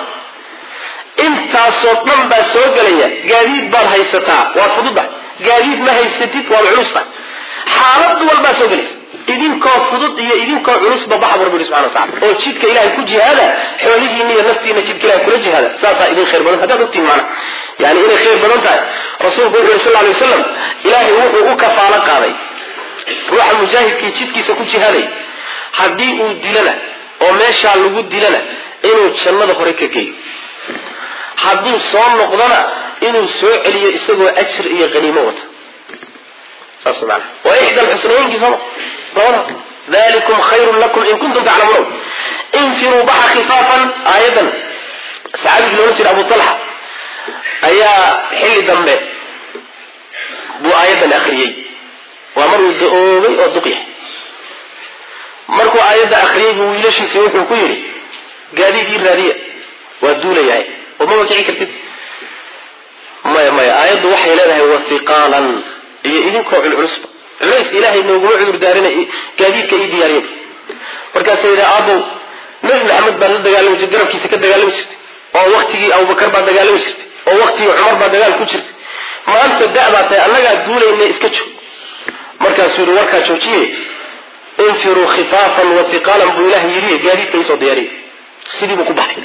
S1: intaasoo dhan baa soo gelaya gaadiid baad haysataa waad fududdahay gaadiid ma haysatid waad culus tahay xaalad walbaa soo gelaysa idinkoo fudud iyo idinkoo culusba baxa bu rabbi yidhi subxana watacala oo jidka ilahay ku jihaada xoolihiina iyo naftiina jidka ilahay kula jihaada saasaa idin khayr badan haddaad ogtiin maana yani inay khayr badan tahay rasuulku wuxu yidhi sal lay waslam ilaahay wuxuu u kafaalo qaaday ruuxa mujaahidkii jidkiisa ku jihaaday haddii uu dilana oo meeshaa lagu dilana inuu jannada hore ka geeyo hadduu soo noqdona inuu soo celiyo isagoo ajir iyo haniimo wata saas maana waa ixda alxusnayeenkii sooma labada dalikum khayrun lakum in kuntum taclamuun infiruu baxa khifaafan aayadan saxaabigii loola jira abu talxa ayaa xilli dambe buu aayadan akriyey waa mar uu da-oobay oo duq yahay markuu aayadda akriyey buu wiilashiisi wuxuu ku yidhi gaadiid ii raadiya waa duulayahay oo maba kici kartid maya maya aayaddu waxay leedahay wathiqaalan iyo idinkoo culculusba culays ilaahay nooguma cudur daarina gaadiidka ii diyaariyen markaasa yidhi aabow nabi maxamed baad la dagaalami jirtay garabkiisa ka dagaalami jirtay oo waktigii abubakar baad dagaalami jirtay oo waktigii cumar baa dagaal ku jirtay maanta da baa tahay annagaa duulayna iska joog markaasuu yihi warkaa joojiye infiruu khifaafan wa hiqaalan buu ilaah yidhi gaadiidka iisoo diyaariya sidii buu ku baxay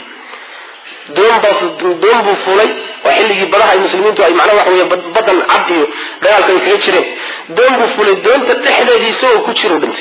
S1: doon buu fulay waa xilligii badaha ay muslimiintu ay macnaha waxa wey badan cad iyo dagaalka ay kaga jireen doon buu fulay doonta dhexdeedii isagoo ku jiru dhintay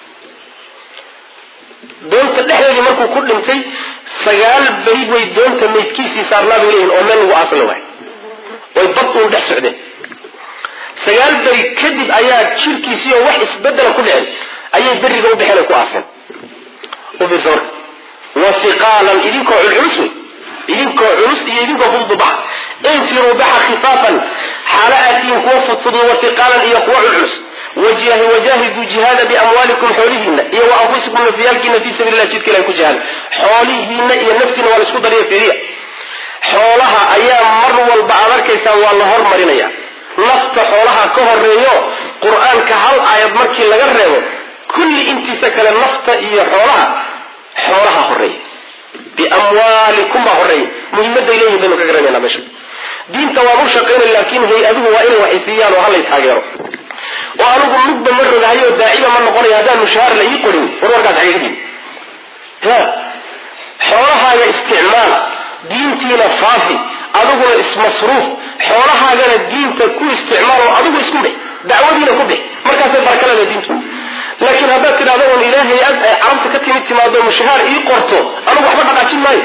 S1: doonta dhexdeedii markuu ku dhintay sagaal beri way doonta maydkiisii saarnaa bay leeyihin oo meel lagu aasla waay way bad uun dhex socdeen sagaal beri kadib ayaa jirkiisii oo wax isbedela ku dhicin ayay beriga u baxeen ay ku aaseen u fiirsa marka wa hiqaalan idinkoo culculus wey idinkoo culus iyo idinkoo fudud baxa infiruu baxa khifaafan xaala aatiyin kuwa fudfudu wa hiqaalan iyo kuwa culculus wajaahiduu jihaada biamwaalikum xoolihiina iyo wa anfusikum nafyaalkiina fii sabiilillah jidka ilahay ku jihaada xoolihiina iyo naftiina waa la isku dariya fiiriya xoolaha ayaa mar walba aad arkaysaan waa la hormarinaya nafta xoolaha ka horeeyo qur-aanka hal aayad markii laga reebo kulli intiisa kale nafta iyo xoolaha xoolaha horeeya biamwaalikum baa horeeya muhimaday leeyihin baynu ka garanayna meesha diinta waan u shaqaynay laakiin hay-aduhu waa inay waxisiiyaan oo halay taageero oo anigu midba ma rogahayo daaciba ma noqonayo haddaan mushaahar la ii qorin warwarkaas xagga kadib ya xoolahaaga isticmaal diintiina faafi adiguna ismasruuf xoolahaagana diinta ku isticmaal oo adigu isku dhix dacwadiina ku dhix markaasay barkalada diintu laakiin haddaad tidhahdo un ilaahay ad ay carabta ka timid timaado mushahaar ii qorto anigu waxba dhaqaajin maayo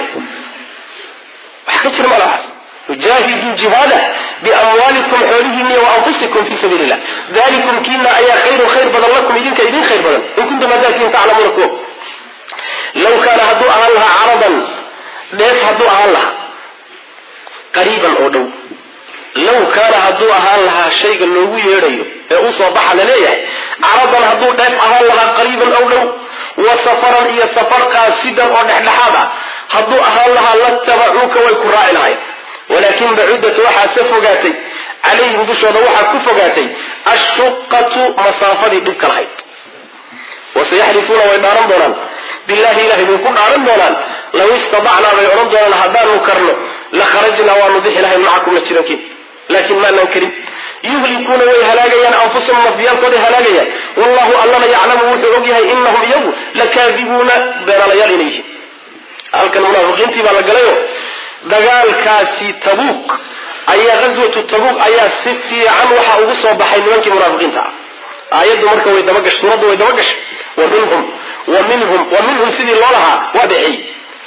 S1: wax ka jira malahaas jaahiduu jihaada biamwaalikum xoolihiina wa anfusikum fii sabiili illah dalikum kiina ayaa khayru khayr badan lakum idinka idin khayr badan in kuntum hadaatiin taclamuuna kuwa law kaana hadduu ahaan lahaa caradan dheef hadduu ahaan lahaa qariiban oo dhow law kaana hadduu ahaan lahaa shayga loogu yeedhayo ee u soo baxa la leeyahay caradan hadduu dheef ahaan lahaa qariiban oo dhow wa safaran iyo safar qaasidan oo dhexdhexaad ah hadduu ahaan lahaa latabacuuka way ku raaci lahayd walaakin bacudat waxaa se fogaatay calayhim dushooda waxaa ku fogaatay ashuqatu masaafadii dhibka lahayd wasayaxlifuuna way dhaaran doonaan billahi ilahay bay ku dhaaran doonaan law istadacnaa bay odhan doonaan haddaanu karno la kharajnaa waanu bixi lahayn macakum la jirankiin laakiin maanaan karin yuhlikuuna way halaagayaan anfusahum nafyaalkooday halaagayaan wallahu allana yaclamu wuxuu og yahay inahum iyagu lakaadibuuna beenalayaal inay yihiin halkan munaafiqiintii baa la galayo dagaalkaasi tabuuk ayaa ghaswatu tabuuk ayaa si fiican waxa ugu soo baxay nimankii munaafiqiinta ah aayaddu marka way dabagashay suuraddu way dabagashay wa minhum wa minhum wa minhum sidii loo lahaa waa dhexeey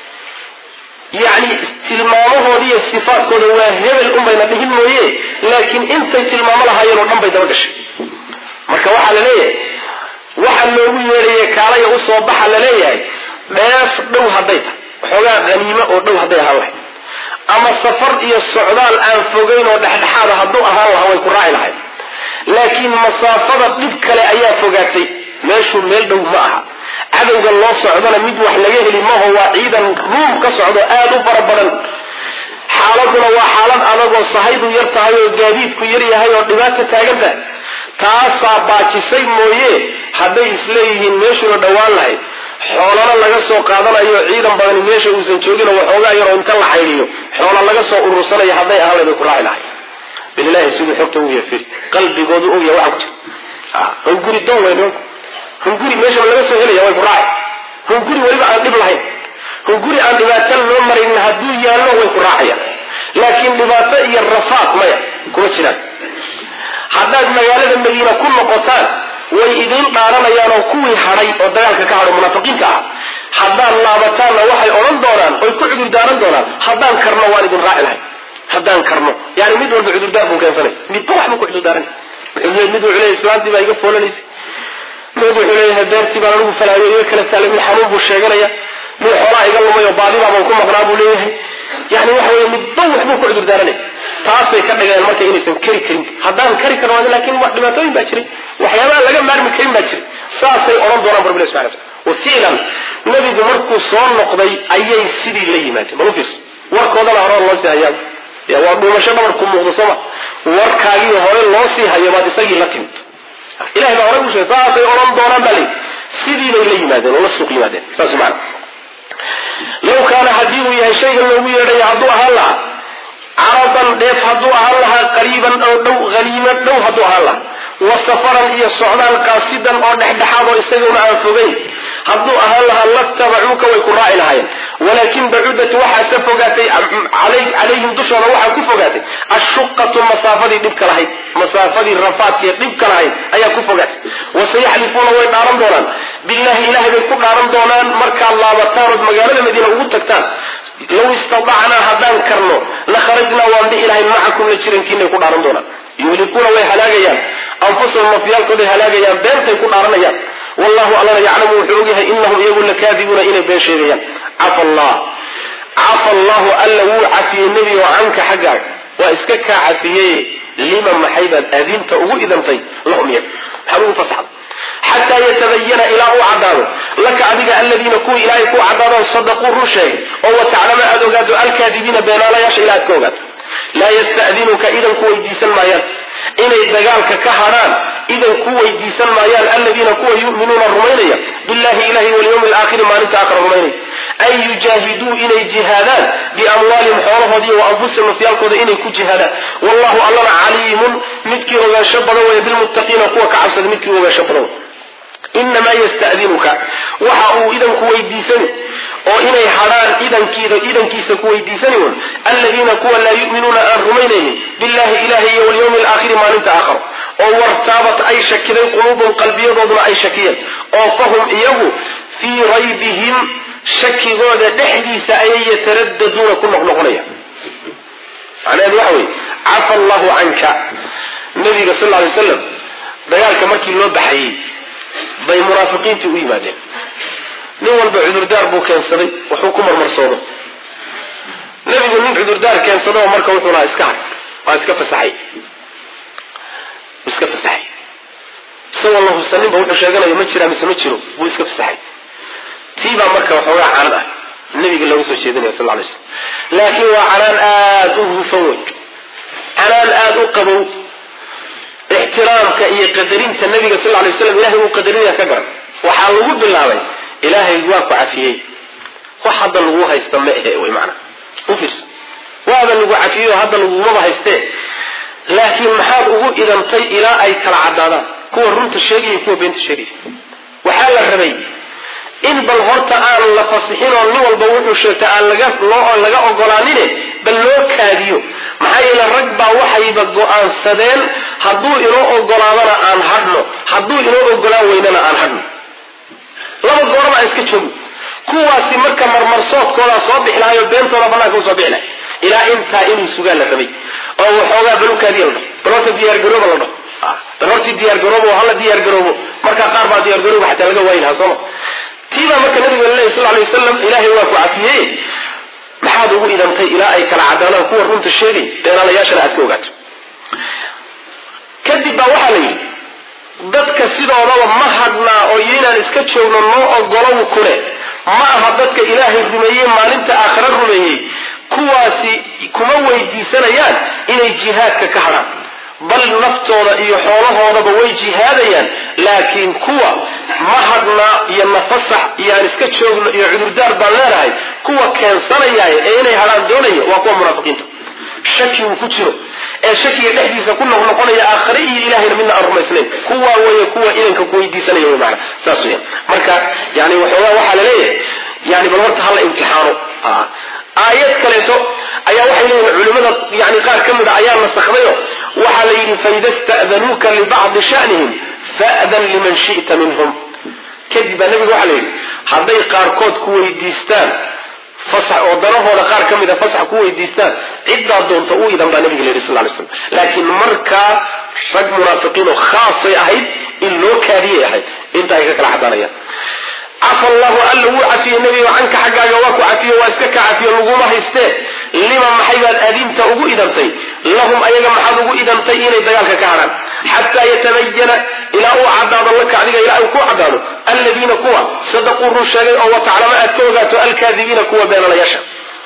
S1: yacni tilmaamahoodi iyo sifaadkooda waa hebel unbayna dhihin mooye laakiin intay tilmaamo lahaayeen oo dhan bay dabagashay marka waxaa la leeyahay waxa loogu yeedhaye kaalaya usoo baxa la leeyahay dheef dhow hadday tahay waxoogaa haniimo oo dhow hadday ahaan lahayd ama safar iyo socdaal aan fogeyn oo dhexdhexaada hadduu ahaan lahaa way ku raaci lahayd laakiin masaafada dhib kale ayaa fogaatay meeshuu meel dhow ma aha cadowga loo socdana mid wax laga heli maho waa ciidan ruum ka socdo aada u fara badan xaaladuna waa xaalad adagoo sahaydu yar tahay oo gaadiidku yar yahay oo dhibaata taagan tahay taasaa baajisay mooye hadday isleeyihiin meeshuuna dhowaan lahayd xoolana laga soo qaadanayo ciidan badani meesha uusan joogin oo waxoogaa yaroo inta la xaydiyo xoola laga soo urursanayo hadday ahaan layd way ku raaci lahay bililahi siduu xogta u yafiri qalbigoodu ogya waxa ku jira guri doon wey nimanku hunguri meesha laga soo helaya way ku raaci hunguri weliba aan dhib lahayn hunguri aan dhibaato loo marayn hadduu yaallo way ku raacayaan laakiin dhibaato iyo rafaad maya kuma jiraan haddaad magaalada madiina ku noqotaan way idiin dhaaranayaan oo kuwii hadhay oo dagaalka ka hadho munaafiqiinka ah haddaad laabataanna waxay odhan doonaan oy ku cudur daaran doonaan haddaan karno waan idin raaci lahay haddaan karno yani mid walba cudurdaar buu keensanay midba waxbuu ku cudurdaaranay wuxuu leey mid wuxuu leeyahy islaantii baa iga foolanaysay mid wuxuu leeyahay beertii baan anigu falaayo iga kala taalay mid xanuun buu sheeganaya mid xoolaa iga lumay oo baadibaaban ku maqnaa buu leeyahay yani waxa weye midba waxbuu ku cudurdaaranay taasay ka dhigeen marka inaysan kari karin haddaan kari karno laakin dhibaatooyin baa jiray waxyaabaha laga maarmi karin baa jiray saasay odhan doonaan bu rabbi subxana wataala wa ficlan nebigu markuu soo noqday ayay sidii la yimaadeen bal ufiirsa warkoodana hore loo sii hayaa ya waa dhuumasho dhabarku muuqdo sooma warkaagii hore loo sii hayo baad isagii la timid ilahay baa horey u sheegay saasay odhan doonaan baa leyi sidii bay la yimaadeen oo la suuq yimaadeen saas maana law kaana haddii uu yahay shaygan loogu yeedhaya hadduu ahaan lahaa caradan dheef hadduu ahaan lahaa qariiban oo dhow haniima dhow hadduu ahaan lahaa wa safaran iyo socdaan qaasidan oo dhexdhexaad oo isaguna aan fogayn hadduu ahaan lahaa latabacuuka way ku raaci lahaayeen walaakin bacudat waxaa ka fogaatay calayhim dushooda waxaa ku fogaatay ashuqatu masaafadii dhibka lahayd masaafadii rafaadkiiyo dhibka lahayd ayaa ku fogaatay wasayaxlifuuna way dhaaran doonaan billahi ilahay bay ku dhaaran doonaan markaad laabataan ood magaalada madiina ugu tagtaan law istatacnaa haddaan karno la kharajnaa waan bixi lahayn macakum la jirankiinay ku dhaaran doonaan yuhlikuuna way halaagayaan anfusahum nafyaalkooday halaagayaan beentay ku dhaaranayaan wallahu allana yaclamu wuxuu ogyahay inahum iyagu lakaadibuuna inay been sheegayaan cafa allah cafa allahu alla wuu cafiyey nebigo canka xaggaaga waa iska kaa cafiyey lima maxay baad aadinta ugu idantay lahum iyaga maxaad ugu fasaxda xataa yatabayana ilaa uu caddaado laka adiga aladiina kuwii ilaahay ku caddaadoo sadaquu run sheegay oo wataclama aada ogaato alkaadibiina beenaalayaasha ilaa aad ka ogaato laa yastadinuka idan ku weydiisan maayaan inay dagaalka ka hadhaan idan ku weydiisan maayaan aladiina kuwa yuminuuna rumaynaya billahi ilahi walyawmi alaakhiri maalinta aakhira rumaynaya an yujaahiduu inay jihaadaan biamwaalihim xoolahoodii wa anfusihim nafyaalkooda inay ku jihaadaan wallahu allana caliimun midkii ogaansho badan weeye bilmuttaqiina kuwa ka cabsada midkii ogaansho badan wey inamaa yastadinuka waxa uu idanku weydiisani oo inay hadhaan idankiida idankiisa ku weydiisani un aladiina kuwa laa yuminuuna aan rumaynaynin billahi ilahi iyo walyawmi alaakhiri maalinta aakharo oo wartaabat ay shakiday quluubum qalbiyadooduna ay shakiyeen oo fahum iyagu fii raybihim shakigooda dhexdiisa ayay yataradaduuna ku noqnoqonaya macnaheedu waxa weye cafa allahu canka nabiga sal ly slam dagaalka markii loo baxayey bay munaafiqiintii u yimaadeen nin walba cudurdaar buu keensaday wuxuu ku marmarsoodo nebigu nin cudurdaar keensado oo marka wuxuu lahaa iska har waa iska fasaxay iska fasaxay isagoo la hubsaninba wuxuu sheeganayo ma jiraa mise ma jiro buu iska fasaxay tii baa marka waxoogaa canad ah nebiga looga soo jeedinaya sal lay slam laakiin waa canaan aada u hufan wey canaan aada u qabow ixtiraamka iyo qadarinta nabiga sal lay slam ilahay uu qadarinaya ka garan waxaa lagu bilaabay ilaahay waa ku cafiyey wax hadda lagu haysta ma ahe wy maana ufiirsa waaba lagu cafiyeyo hadda lagumaba haystee laakiin maxaad ugu idantay ilaa ay kala caddaadaan kuwa runta sheegaya kuwa beenta sheegaya waxaa la rabay in bal horta aan la fasixin oo nin walba wuxuu sheegtay aan laga loo laga ogolaanine bal loo kaadiyo maxaa yeele rag baa waxayba go-aansadeen hadduu inoo ogolaadana aan hadhno hadduu inoo ogolaan weynana aan hadhno laba gooraba aan iska joogno kuwaasi marka marmarsoodkoodaa soo bixi lahayo beentooda banaanka usoo bixi lahay ilaa intaa inuu sugaa la rabay oo waxoogaa balukaadiya la dhaho bal horta diyaargarooba la dhaho bal hortii diyaargaroobo hala diyaargaroobo markaa qaar baa diyaargarooba xataa laga waayi lahaa sooma tiibaa marka nabiga lalehy sal lay wasalam ilaahay waa ku cafiyey maxaad ugu idantay ilaa ay kala cadaanaan kuwa runta sheegay beenaalayaashana aad ka ogaato kadib baa waxaa la yidhi dadka sidoodaba ma hadhnaa oo iyo inaan iska joogno noo ogolow kule ma aha dadka ilaahay rumeeyey maalinta aakhira rumeeyey kuwaasi kuma weydiisanayaan inay jihaadka ka hadhaan bal naftooda iyo xoolahoodaba way jihaadayaan laakiin kuwa ma hadhnaa iyo nafasax iyo aan iska joogno iyo cudurdaar baan leenahay kuwa keensanaya ee inay hadhaan doonaya waa kuwa munaafiqiinta shaki uu ku jiro ee shakiga dhexdiisa ku noqnoqonaya aakhare iyo ilahayna midna aan rumaysnayn kuwa weeye kuwa idanka kuweydiisanaya wey maana saas weya marka yani waxoogaa waxaa la leeyahay yani bal horta hala imtixaano aayad kaleeto ayaa waxay leeyihin culimada yani qaar ka mid a ayaa nasakdayo waxaa la yidhi faida sta'danuuka libacdi shanihim fa'dan liman shi'ta minhum kadib baa nabiga waxaa la yidhi hadday qaarkood ku weydiistaan fasax oo danahooda qaar ka mid a fasax ku weydiistaan ciddaa doonta u idan baa nabiga la yidhi sal ly slam laakiin markaa rag munaafiqiin oo khaasay ahayd in loo kaadiyay ahayd inta ay ka kala caddaanayaan cafa allahu alla wuu cafiyey nebiga canka xaggaaga waa ku cafiye waa iska ka cafiye laguma haystee lima maxay baad adinta ugu idantay lahum ayaga maxaad ugu idantay inay dagaalka ka hadhaan xataa yatabayana ilaa uu cadaado laka adiga ilaa uu ku cadaado alladiina kuwa sadaquu run sheegay oo wataclama aad ka ogaato alkaadibiina kuwa beenalayaasha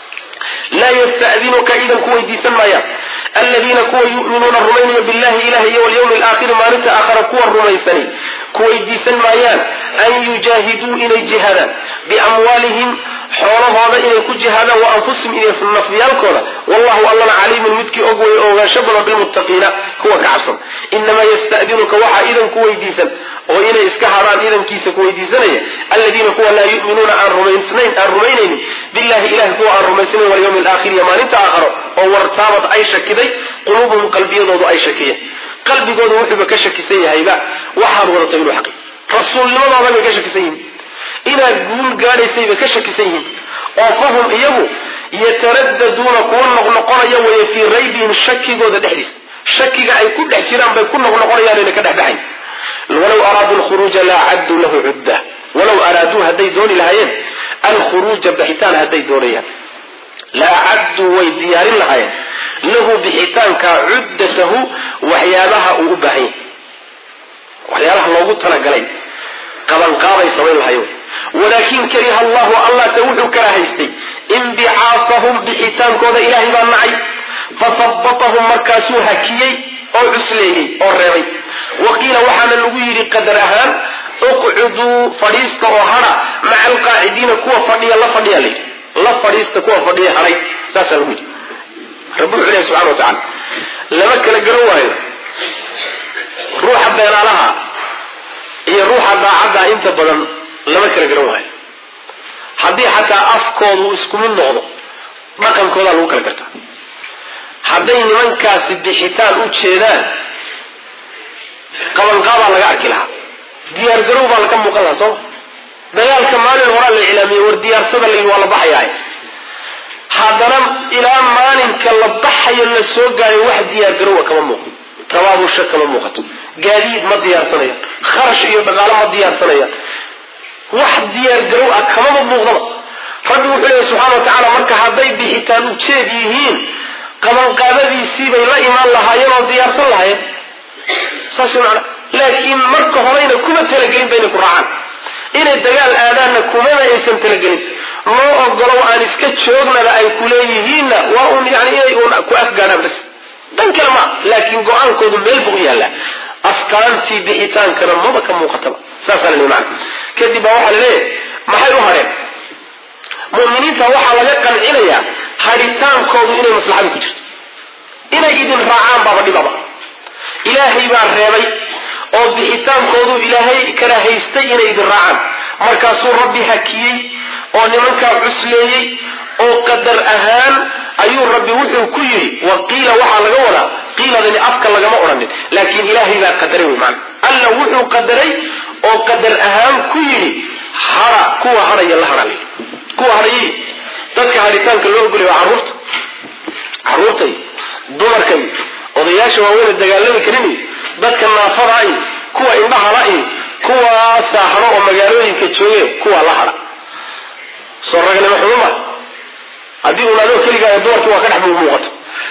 S1: laa yastadinuka idan ku weydiisan maayaan aladiina kuwa yuminuuna rumaynaya billahi ilahi iyo walyawmi alaakhiri maalinta aakhara kuwa rumaysani ku weydiisan maayaan an yujaahiduu inay jihaadaan biamwaalihim xoolahooda inay ku jihaadaan wa anfusihim iyo nafyaalkooda wallahu allana caliimun midkii og way ogaansho badan bilmuttaqiina kuwa ka cabsan inamaa yastadinuka waxaa idan ku weydiisan oo inay iska hadhaan idankiisa ku weydiisanaya aladiina kuwa laa yuminuuna aan rumaysnayn aan rumaynaynin billahi ilahi kuwa aan rumaysnayn walyawmi alaakhiri iyo maalinta aakharo oo wartaabad ay shakiday quluubuhum qalbiyadoodu ay shakiyeen qalbigooda wuxuuba ka shakisan yahayba waxaad wadato inuu xaqi rasuulnimadooda bay ka shakisan yihiin inaad guul gaadhaysayba ka shakisan yihiin oo fahum iyagu yataradaduuna kuwa noqnoqonaya weye fii raybihim shakigooda dhexdiisa shakiga ay ku dhex jiraan bay ku noqnoqonayaan ina ka dhexbaxayn walow araaduu lkhuruuja la cadduu lahu cudda walow araaduu hadday dooni lahaayeen alkhuruuja baxitaan hadday doonayaan la acadduu way diyaarin lahaayeen lahu bixitaanka cuddatahu waxyaabaha uu u baahan yahay waxyaalaha loogu talagalay qabanqaabay samayn lahayen walaakin kariha allahu allahse wuxuu kala haystay inbicaafahum bixitaankooda ilaahay baa nacay fasabatahum markaasuu hakiyey oo cusleeyey oo reebay wa qiila waxaana lagu yidhi qadar ahaan uqcuduu fadhiista oo hadha maca alqaacidiina kuwa fadhiya la fadhiya layidhi la fadhiista kuwa fadhiya hadhay saasaa lagu yidhi rabbi wuxuu lehy subxana wa tacala lama kala garan waayo ruuxa beenaalaha iyo ruuxa daacadda inta badan lama kala garan waayo haddii xataa afkoodu isku mid noqdo dhaqankoodaa lagu kala gartaa hadday nimankaasi bixitaan u jeedaan qabanqaabaa laga arki lahaa diyaargarow baa laka muuqan lahaa sooma dagaalka maalin horaa la iclaamiyey war diyaarsada la waa la baxayaa haddana ilaa maalinka la baxayo la soo gaayo wax diyaargarowa kama muuqdo tabaabusho kama muuqato gaadiid ma diyaarsanayaan kharash iyo dhaqaalo ma diyaarsanayaan wax diyaargarow ah kamama muuqdaba rabbi wuxuu leeya subxana wa tacaala marka hadday bixitaan ujeed yihiin qabanqaabadiisiibay la imaan lahaayeen oo diyaarsan lahaayeen saas mana laakiin marka horeyna kuma talagelin ba inay ku raacaan inay dagaal aadaanna kumana aysan talagelin loo ogolo aan iska joognaba ay kuleeyihiinna waa un yani inay un ku afgaadhaan bas dan kale ma laakiin go-aankoodu meel buu yaallaa afkaantii bixitaankana maba ka muuqataba saasaa laleey mana kadib baa waxaa laleeyahay maxay u hadheen mu'miniinta waxaa laga qancinayaa hadhitaankoodu inay maslaxada ku jirto inay idin raacaan baaba dhibaba ilaahay baa reebay oo bixitaankoodu ilaahay kala haystay inay idin raacaan markaasuu rabbi hakiyey oo nimankaa cusleeyey oo qadar ahaan ayuu rabbi wuxuu ku yidhi wa qiila waxaa laga wadaa qiiladani afka lagama odhanin laakiin ilaahay baa qadaray wy maana alla wuxuu qadaray oo qadar ahaan ku yidhi hara kuwa haraya la hara kuwa harayay dadka haritaanka loo ogolay waa carruurta carruurta iyo dumarka iyo odayaasha waaweyna dagaalami karin iyo dadka naafada iyo kuwa indhahala iyo kuwa saaxdo oo magaalooyinka jooge kuwa la hadha soo ragnimo xumuma haddii un adoo keligaa dumarki waa ka dhex muuqato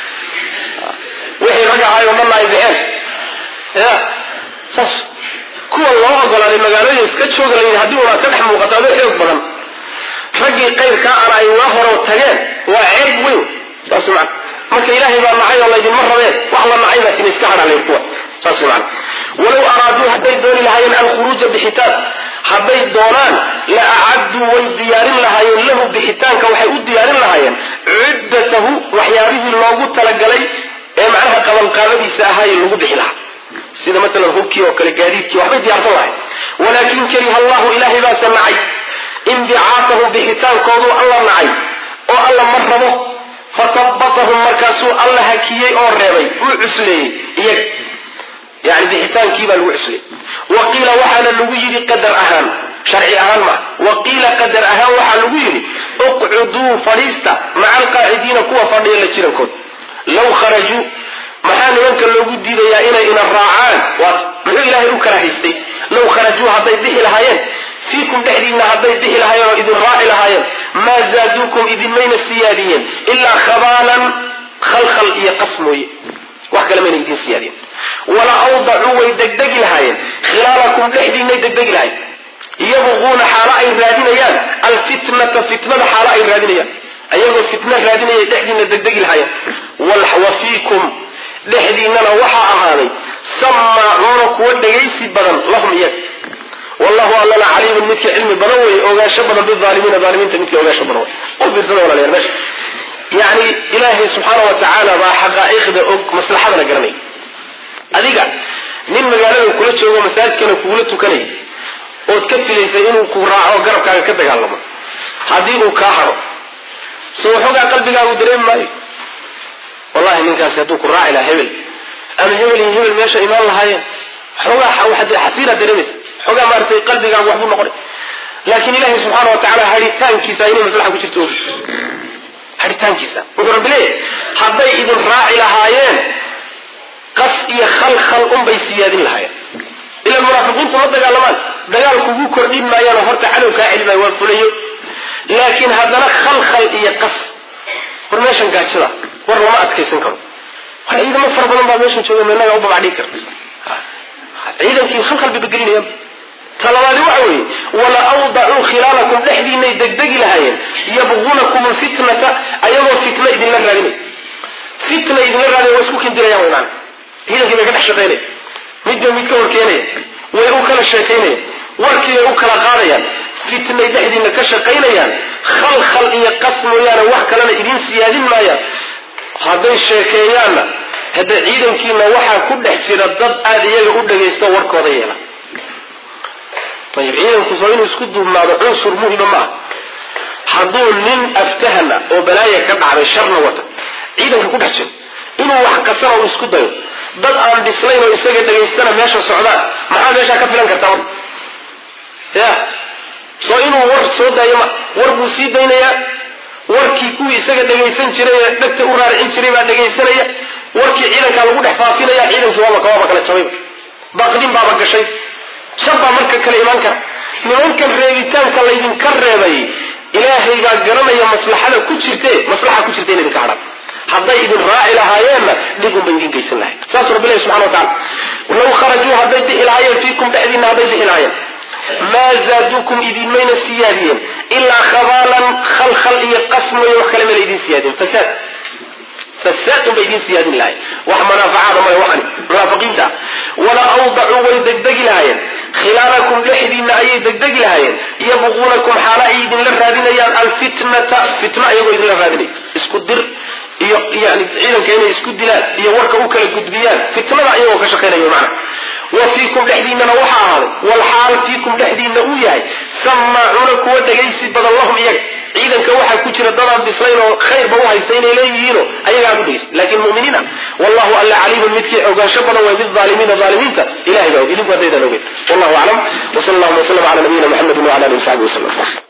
S1: wixii rag ahaay oo dhanna ay baxeen ya saas kuwa loo ogolaaday magaalooyin iska jooga la yidhi haddii un aad ka dhex muuqato adoo xoog badan raggii qayrkaa ana ay waa horo tageen waa ceeb weyn saas man marka ilaahay baa nacay oo laydinma rabeen wax la nacay baa tin iska hadhalay kuwa saas man walow araaduu hadday dooni lahaayeen alkhuruuja bixitaan hadday doonaan la acadduu way diyaarin lahaayeen lahu bixitaanka waxay u diyaarin lahaayeen cuddatahu waxyaabihii loogu talagalay ee macnaha qabanqaabadiisa ahaaye lagu bixi lahaa sida matalan hubkii oo kale gaadiidkii waxbay diyaarsan lahay walaakin kariha allahu ilaahay baase nacay inbicaatahum bixitaankoodu alla nacay oo alla ma rabo fatabatahum markaasuu alla hakiyey oo reebay uu cusleeyey iyaga yani bixitaankii baa lagu cusleyey wa qiila waxaana lagu yidhi qadar ahaan sharci ahaan ma wa qiila qadar ahaan waxaa lagu yidhi uqcuduu fadhiista maca alqaacidiina kuwa fadhiya la jirankood law kharajuu maxaa nimanka loogu diidayaa inay ina raacaan waat muxuu ilaahay u kala haystay law kharajuu hadday bixi lahaayeen fiikum dhexdiinna hadday bixi lahaayeen oo idin raaci lahaayeen maa zaaduukum idinmayna siyaadiyeen ilaa khabaalan khalkhal iyo qas mooye wax kale mayna idin siyaadiyen wala awdacuu way degdegi lahaayeen khilaalakum dhexdiinay degdegi lahayen yabquuna xaalo ay raadinayaan alfitnata fitnada xaalo ay raadinayaan ayagoo fitna raadinaya dhexdiina degdegi lahaayeen wa fiikum dhexdiinana waxaa ahaaday samaacuuna kuwa dhegaysi badan lahum iyaga wallahu allana caliimun midkii cilmi badan weeye ogaansho badan biaalimiina aalimiinta midkii ogaansho badan wey u fiirsada walaalayaal meesha yani ilaahay subxaana wa tacaala baa xaqaa'iqda og maslaxadana garanay adiga nin magaalada kula joogo masaajidkana kugula tukanaya ood ka filaysay inuu ku raaco garabkaaga ka dagaalamo haddii uu kaa haro so waxoogaa qalbigaagu dareemi maayo wallahi ninkaasi hadduu ku raaci lahaa hebel ama hebel iyo hebel meesha imaan lahaayeen xoogaa xasiilaa dareemaysa xoogaa maaratay qalbigaagu waxbuu noqonay laakiin ilaahay subxaana wa tacaala haritaankiisa inay maslaxa ku jirto og haritaankiisa wuxuu rabbi leeyahay hadday idin raaci lahaayeen qas iyo khalkhal unbay siyaadin lahaayeen ila munaafiqiintu ma dagaalamaan dagaal kugu kordhin maayaano horta cadow kaa celi maayo waa fulayo laakiin haddana khalkhal iyo qas war meeshan gaajada war lama adkaysan karo war ciidamo fara badan baa meeshan jooga meenaga u babacdhigi kara ciidankii khalkhal bay begelinayaan talabaadi waxa weeye wala awdacuu khilaalakum dhexdiinay degdegi lahaayeen yabquunakum alfitnata ayagoo fitna idinla raadinay fitna idinla raadinay waa isku kindirayaan way maana ciidankii bay ka dhex shaqaynaya midba mid ka horkeenaya way u kala sheekaynayaan warkii bay u kala qaadayaan fitnay dhexdiina ka shaqaynayaan khalkhal iyo qas mooyaane wax kalena idiin siyaadin maayaan hadday sheekeeyaanna hadda ciidankiina waxaa ku dhex jira dad aada iyaga u dhagaysto warkooda yeela ayib ciidanku soo inuu isku duubnaado cunsur muhima ma ah hadduu nin aftahana oo balaaya ka dhacday sharna wata ciidanka ku dhex jiro inuu wax kasana uu isku dayo dad aan bislayn oo isaga dhagaystana meesha socdaan maxaa meeshaa ka filan kartaa marka ya soo inuu war soo daayo ma war buu sii daynayaa warkii kuwii isaga dhagaysan jiray ee dhegta u raaricin jiray baa dhagaysanaya warkii ciidankaa lagu dhex faafinaya ciidankii waaba kawaaba kala jabayba baqdin baaba gashay shar baa marka kale imaan kara nimankan reebitaanka laydinka reebay ilaahay baa garanaya maslaxada ku jirte maslaxa ku jirta in idinka hadhan hadday idin raaci lahaayeenna dhigun bay idin geysan lahayen saasuu rabbi ilahi subxana wa tacala law kharajuu hadday bixi lahaayeen fiikum dhexdiinna hadday bixi lahaayeen maa zaaduukum idinmayna siyaadiyeen ilaa khabaalan khalkhal iyo qasmayo wax kale mayna idin siyaadin fasaad fasaadun bay idin siyaadin lahayen wax manaafacaada male waxani munaafiqiinta wala awdacuu way degdegi lahaayeen khilaalakum dhexdiinna ayay degdegi lahaayeen yabquunakum xaala ay idinla raadinayaan alfitnata fitna ayagoo idinla raadinaya isku dir iyo yani ciidanka inay isku dilaan iyo warka u kala gudbiyaan fitnada ayagoo ka shaqaynaya macna wa fiikum dhexdiinana waxaa ahaaday walxaal fiikum dhexdiinna uu yahay samaacuuna kuwa dhegaysi badan lahum iyaga ciidanka waxaa ku jira dadaan bislayn oo khayrba u haysta inay leeyihiino ayaga aad u dhegaysa laakiin muminiina wallahu alla caliimun midkii ogaansho badan way bizaalimiina zaalimiinta ilahay baa og idinku haddaydaan ogeyn wallahu aclam wsal allahuma wslam cala nabiyina muxamedi wala alihi wasaxbi wasalam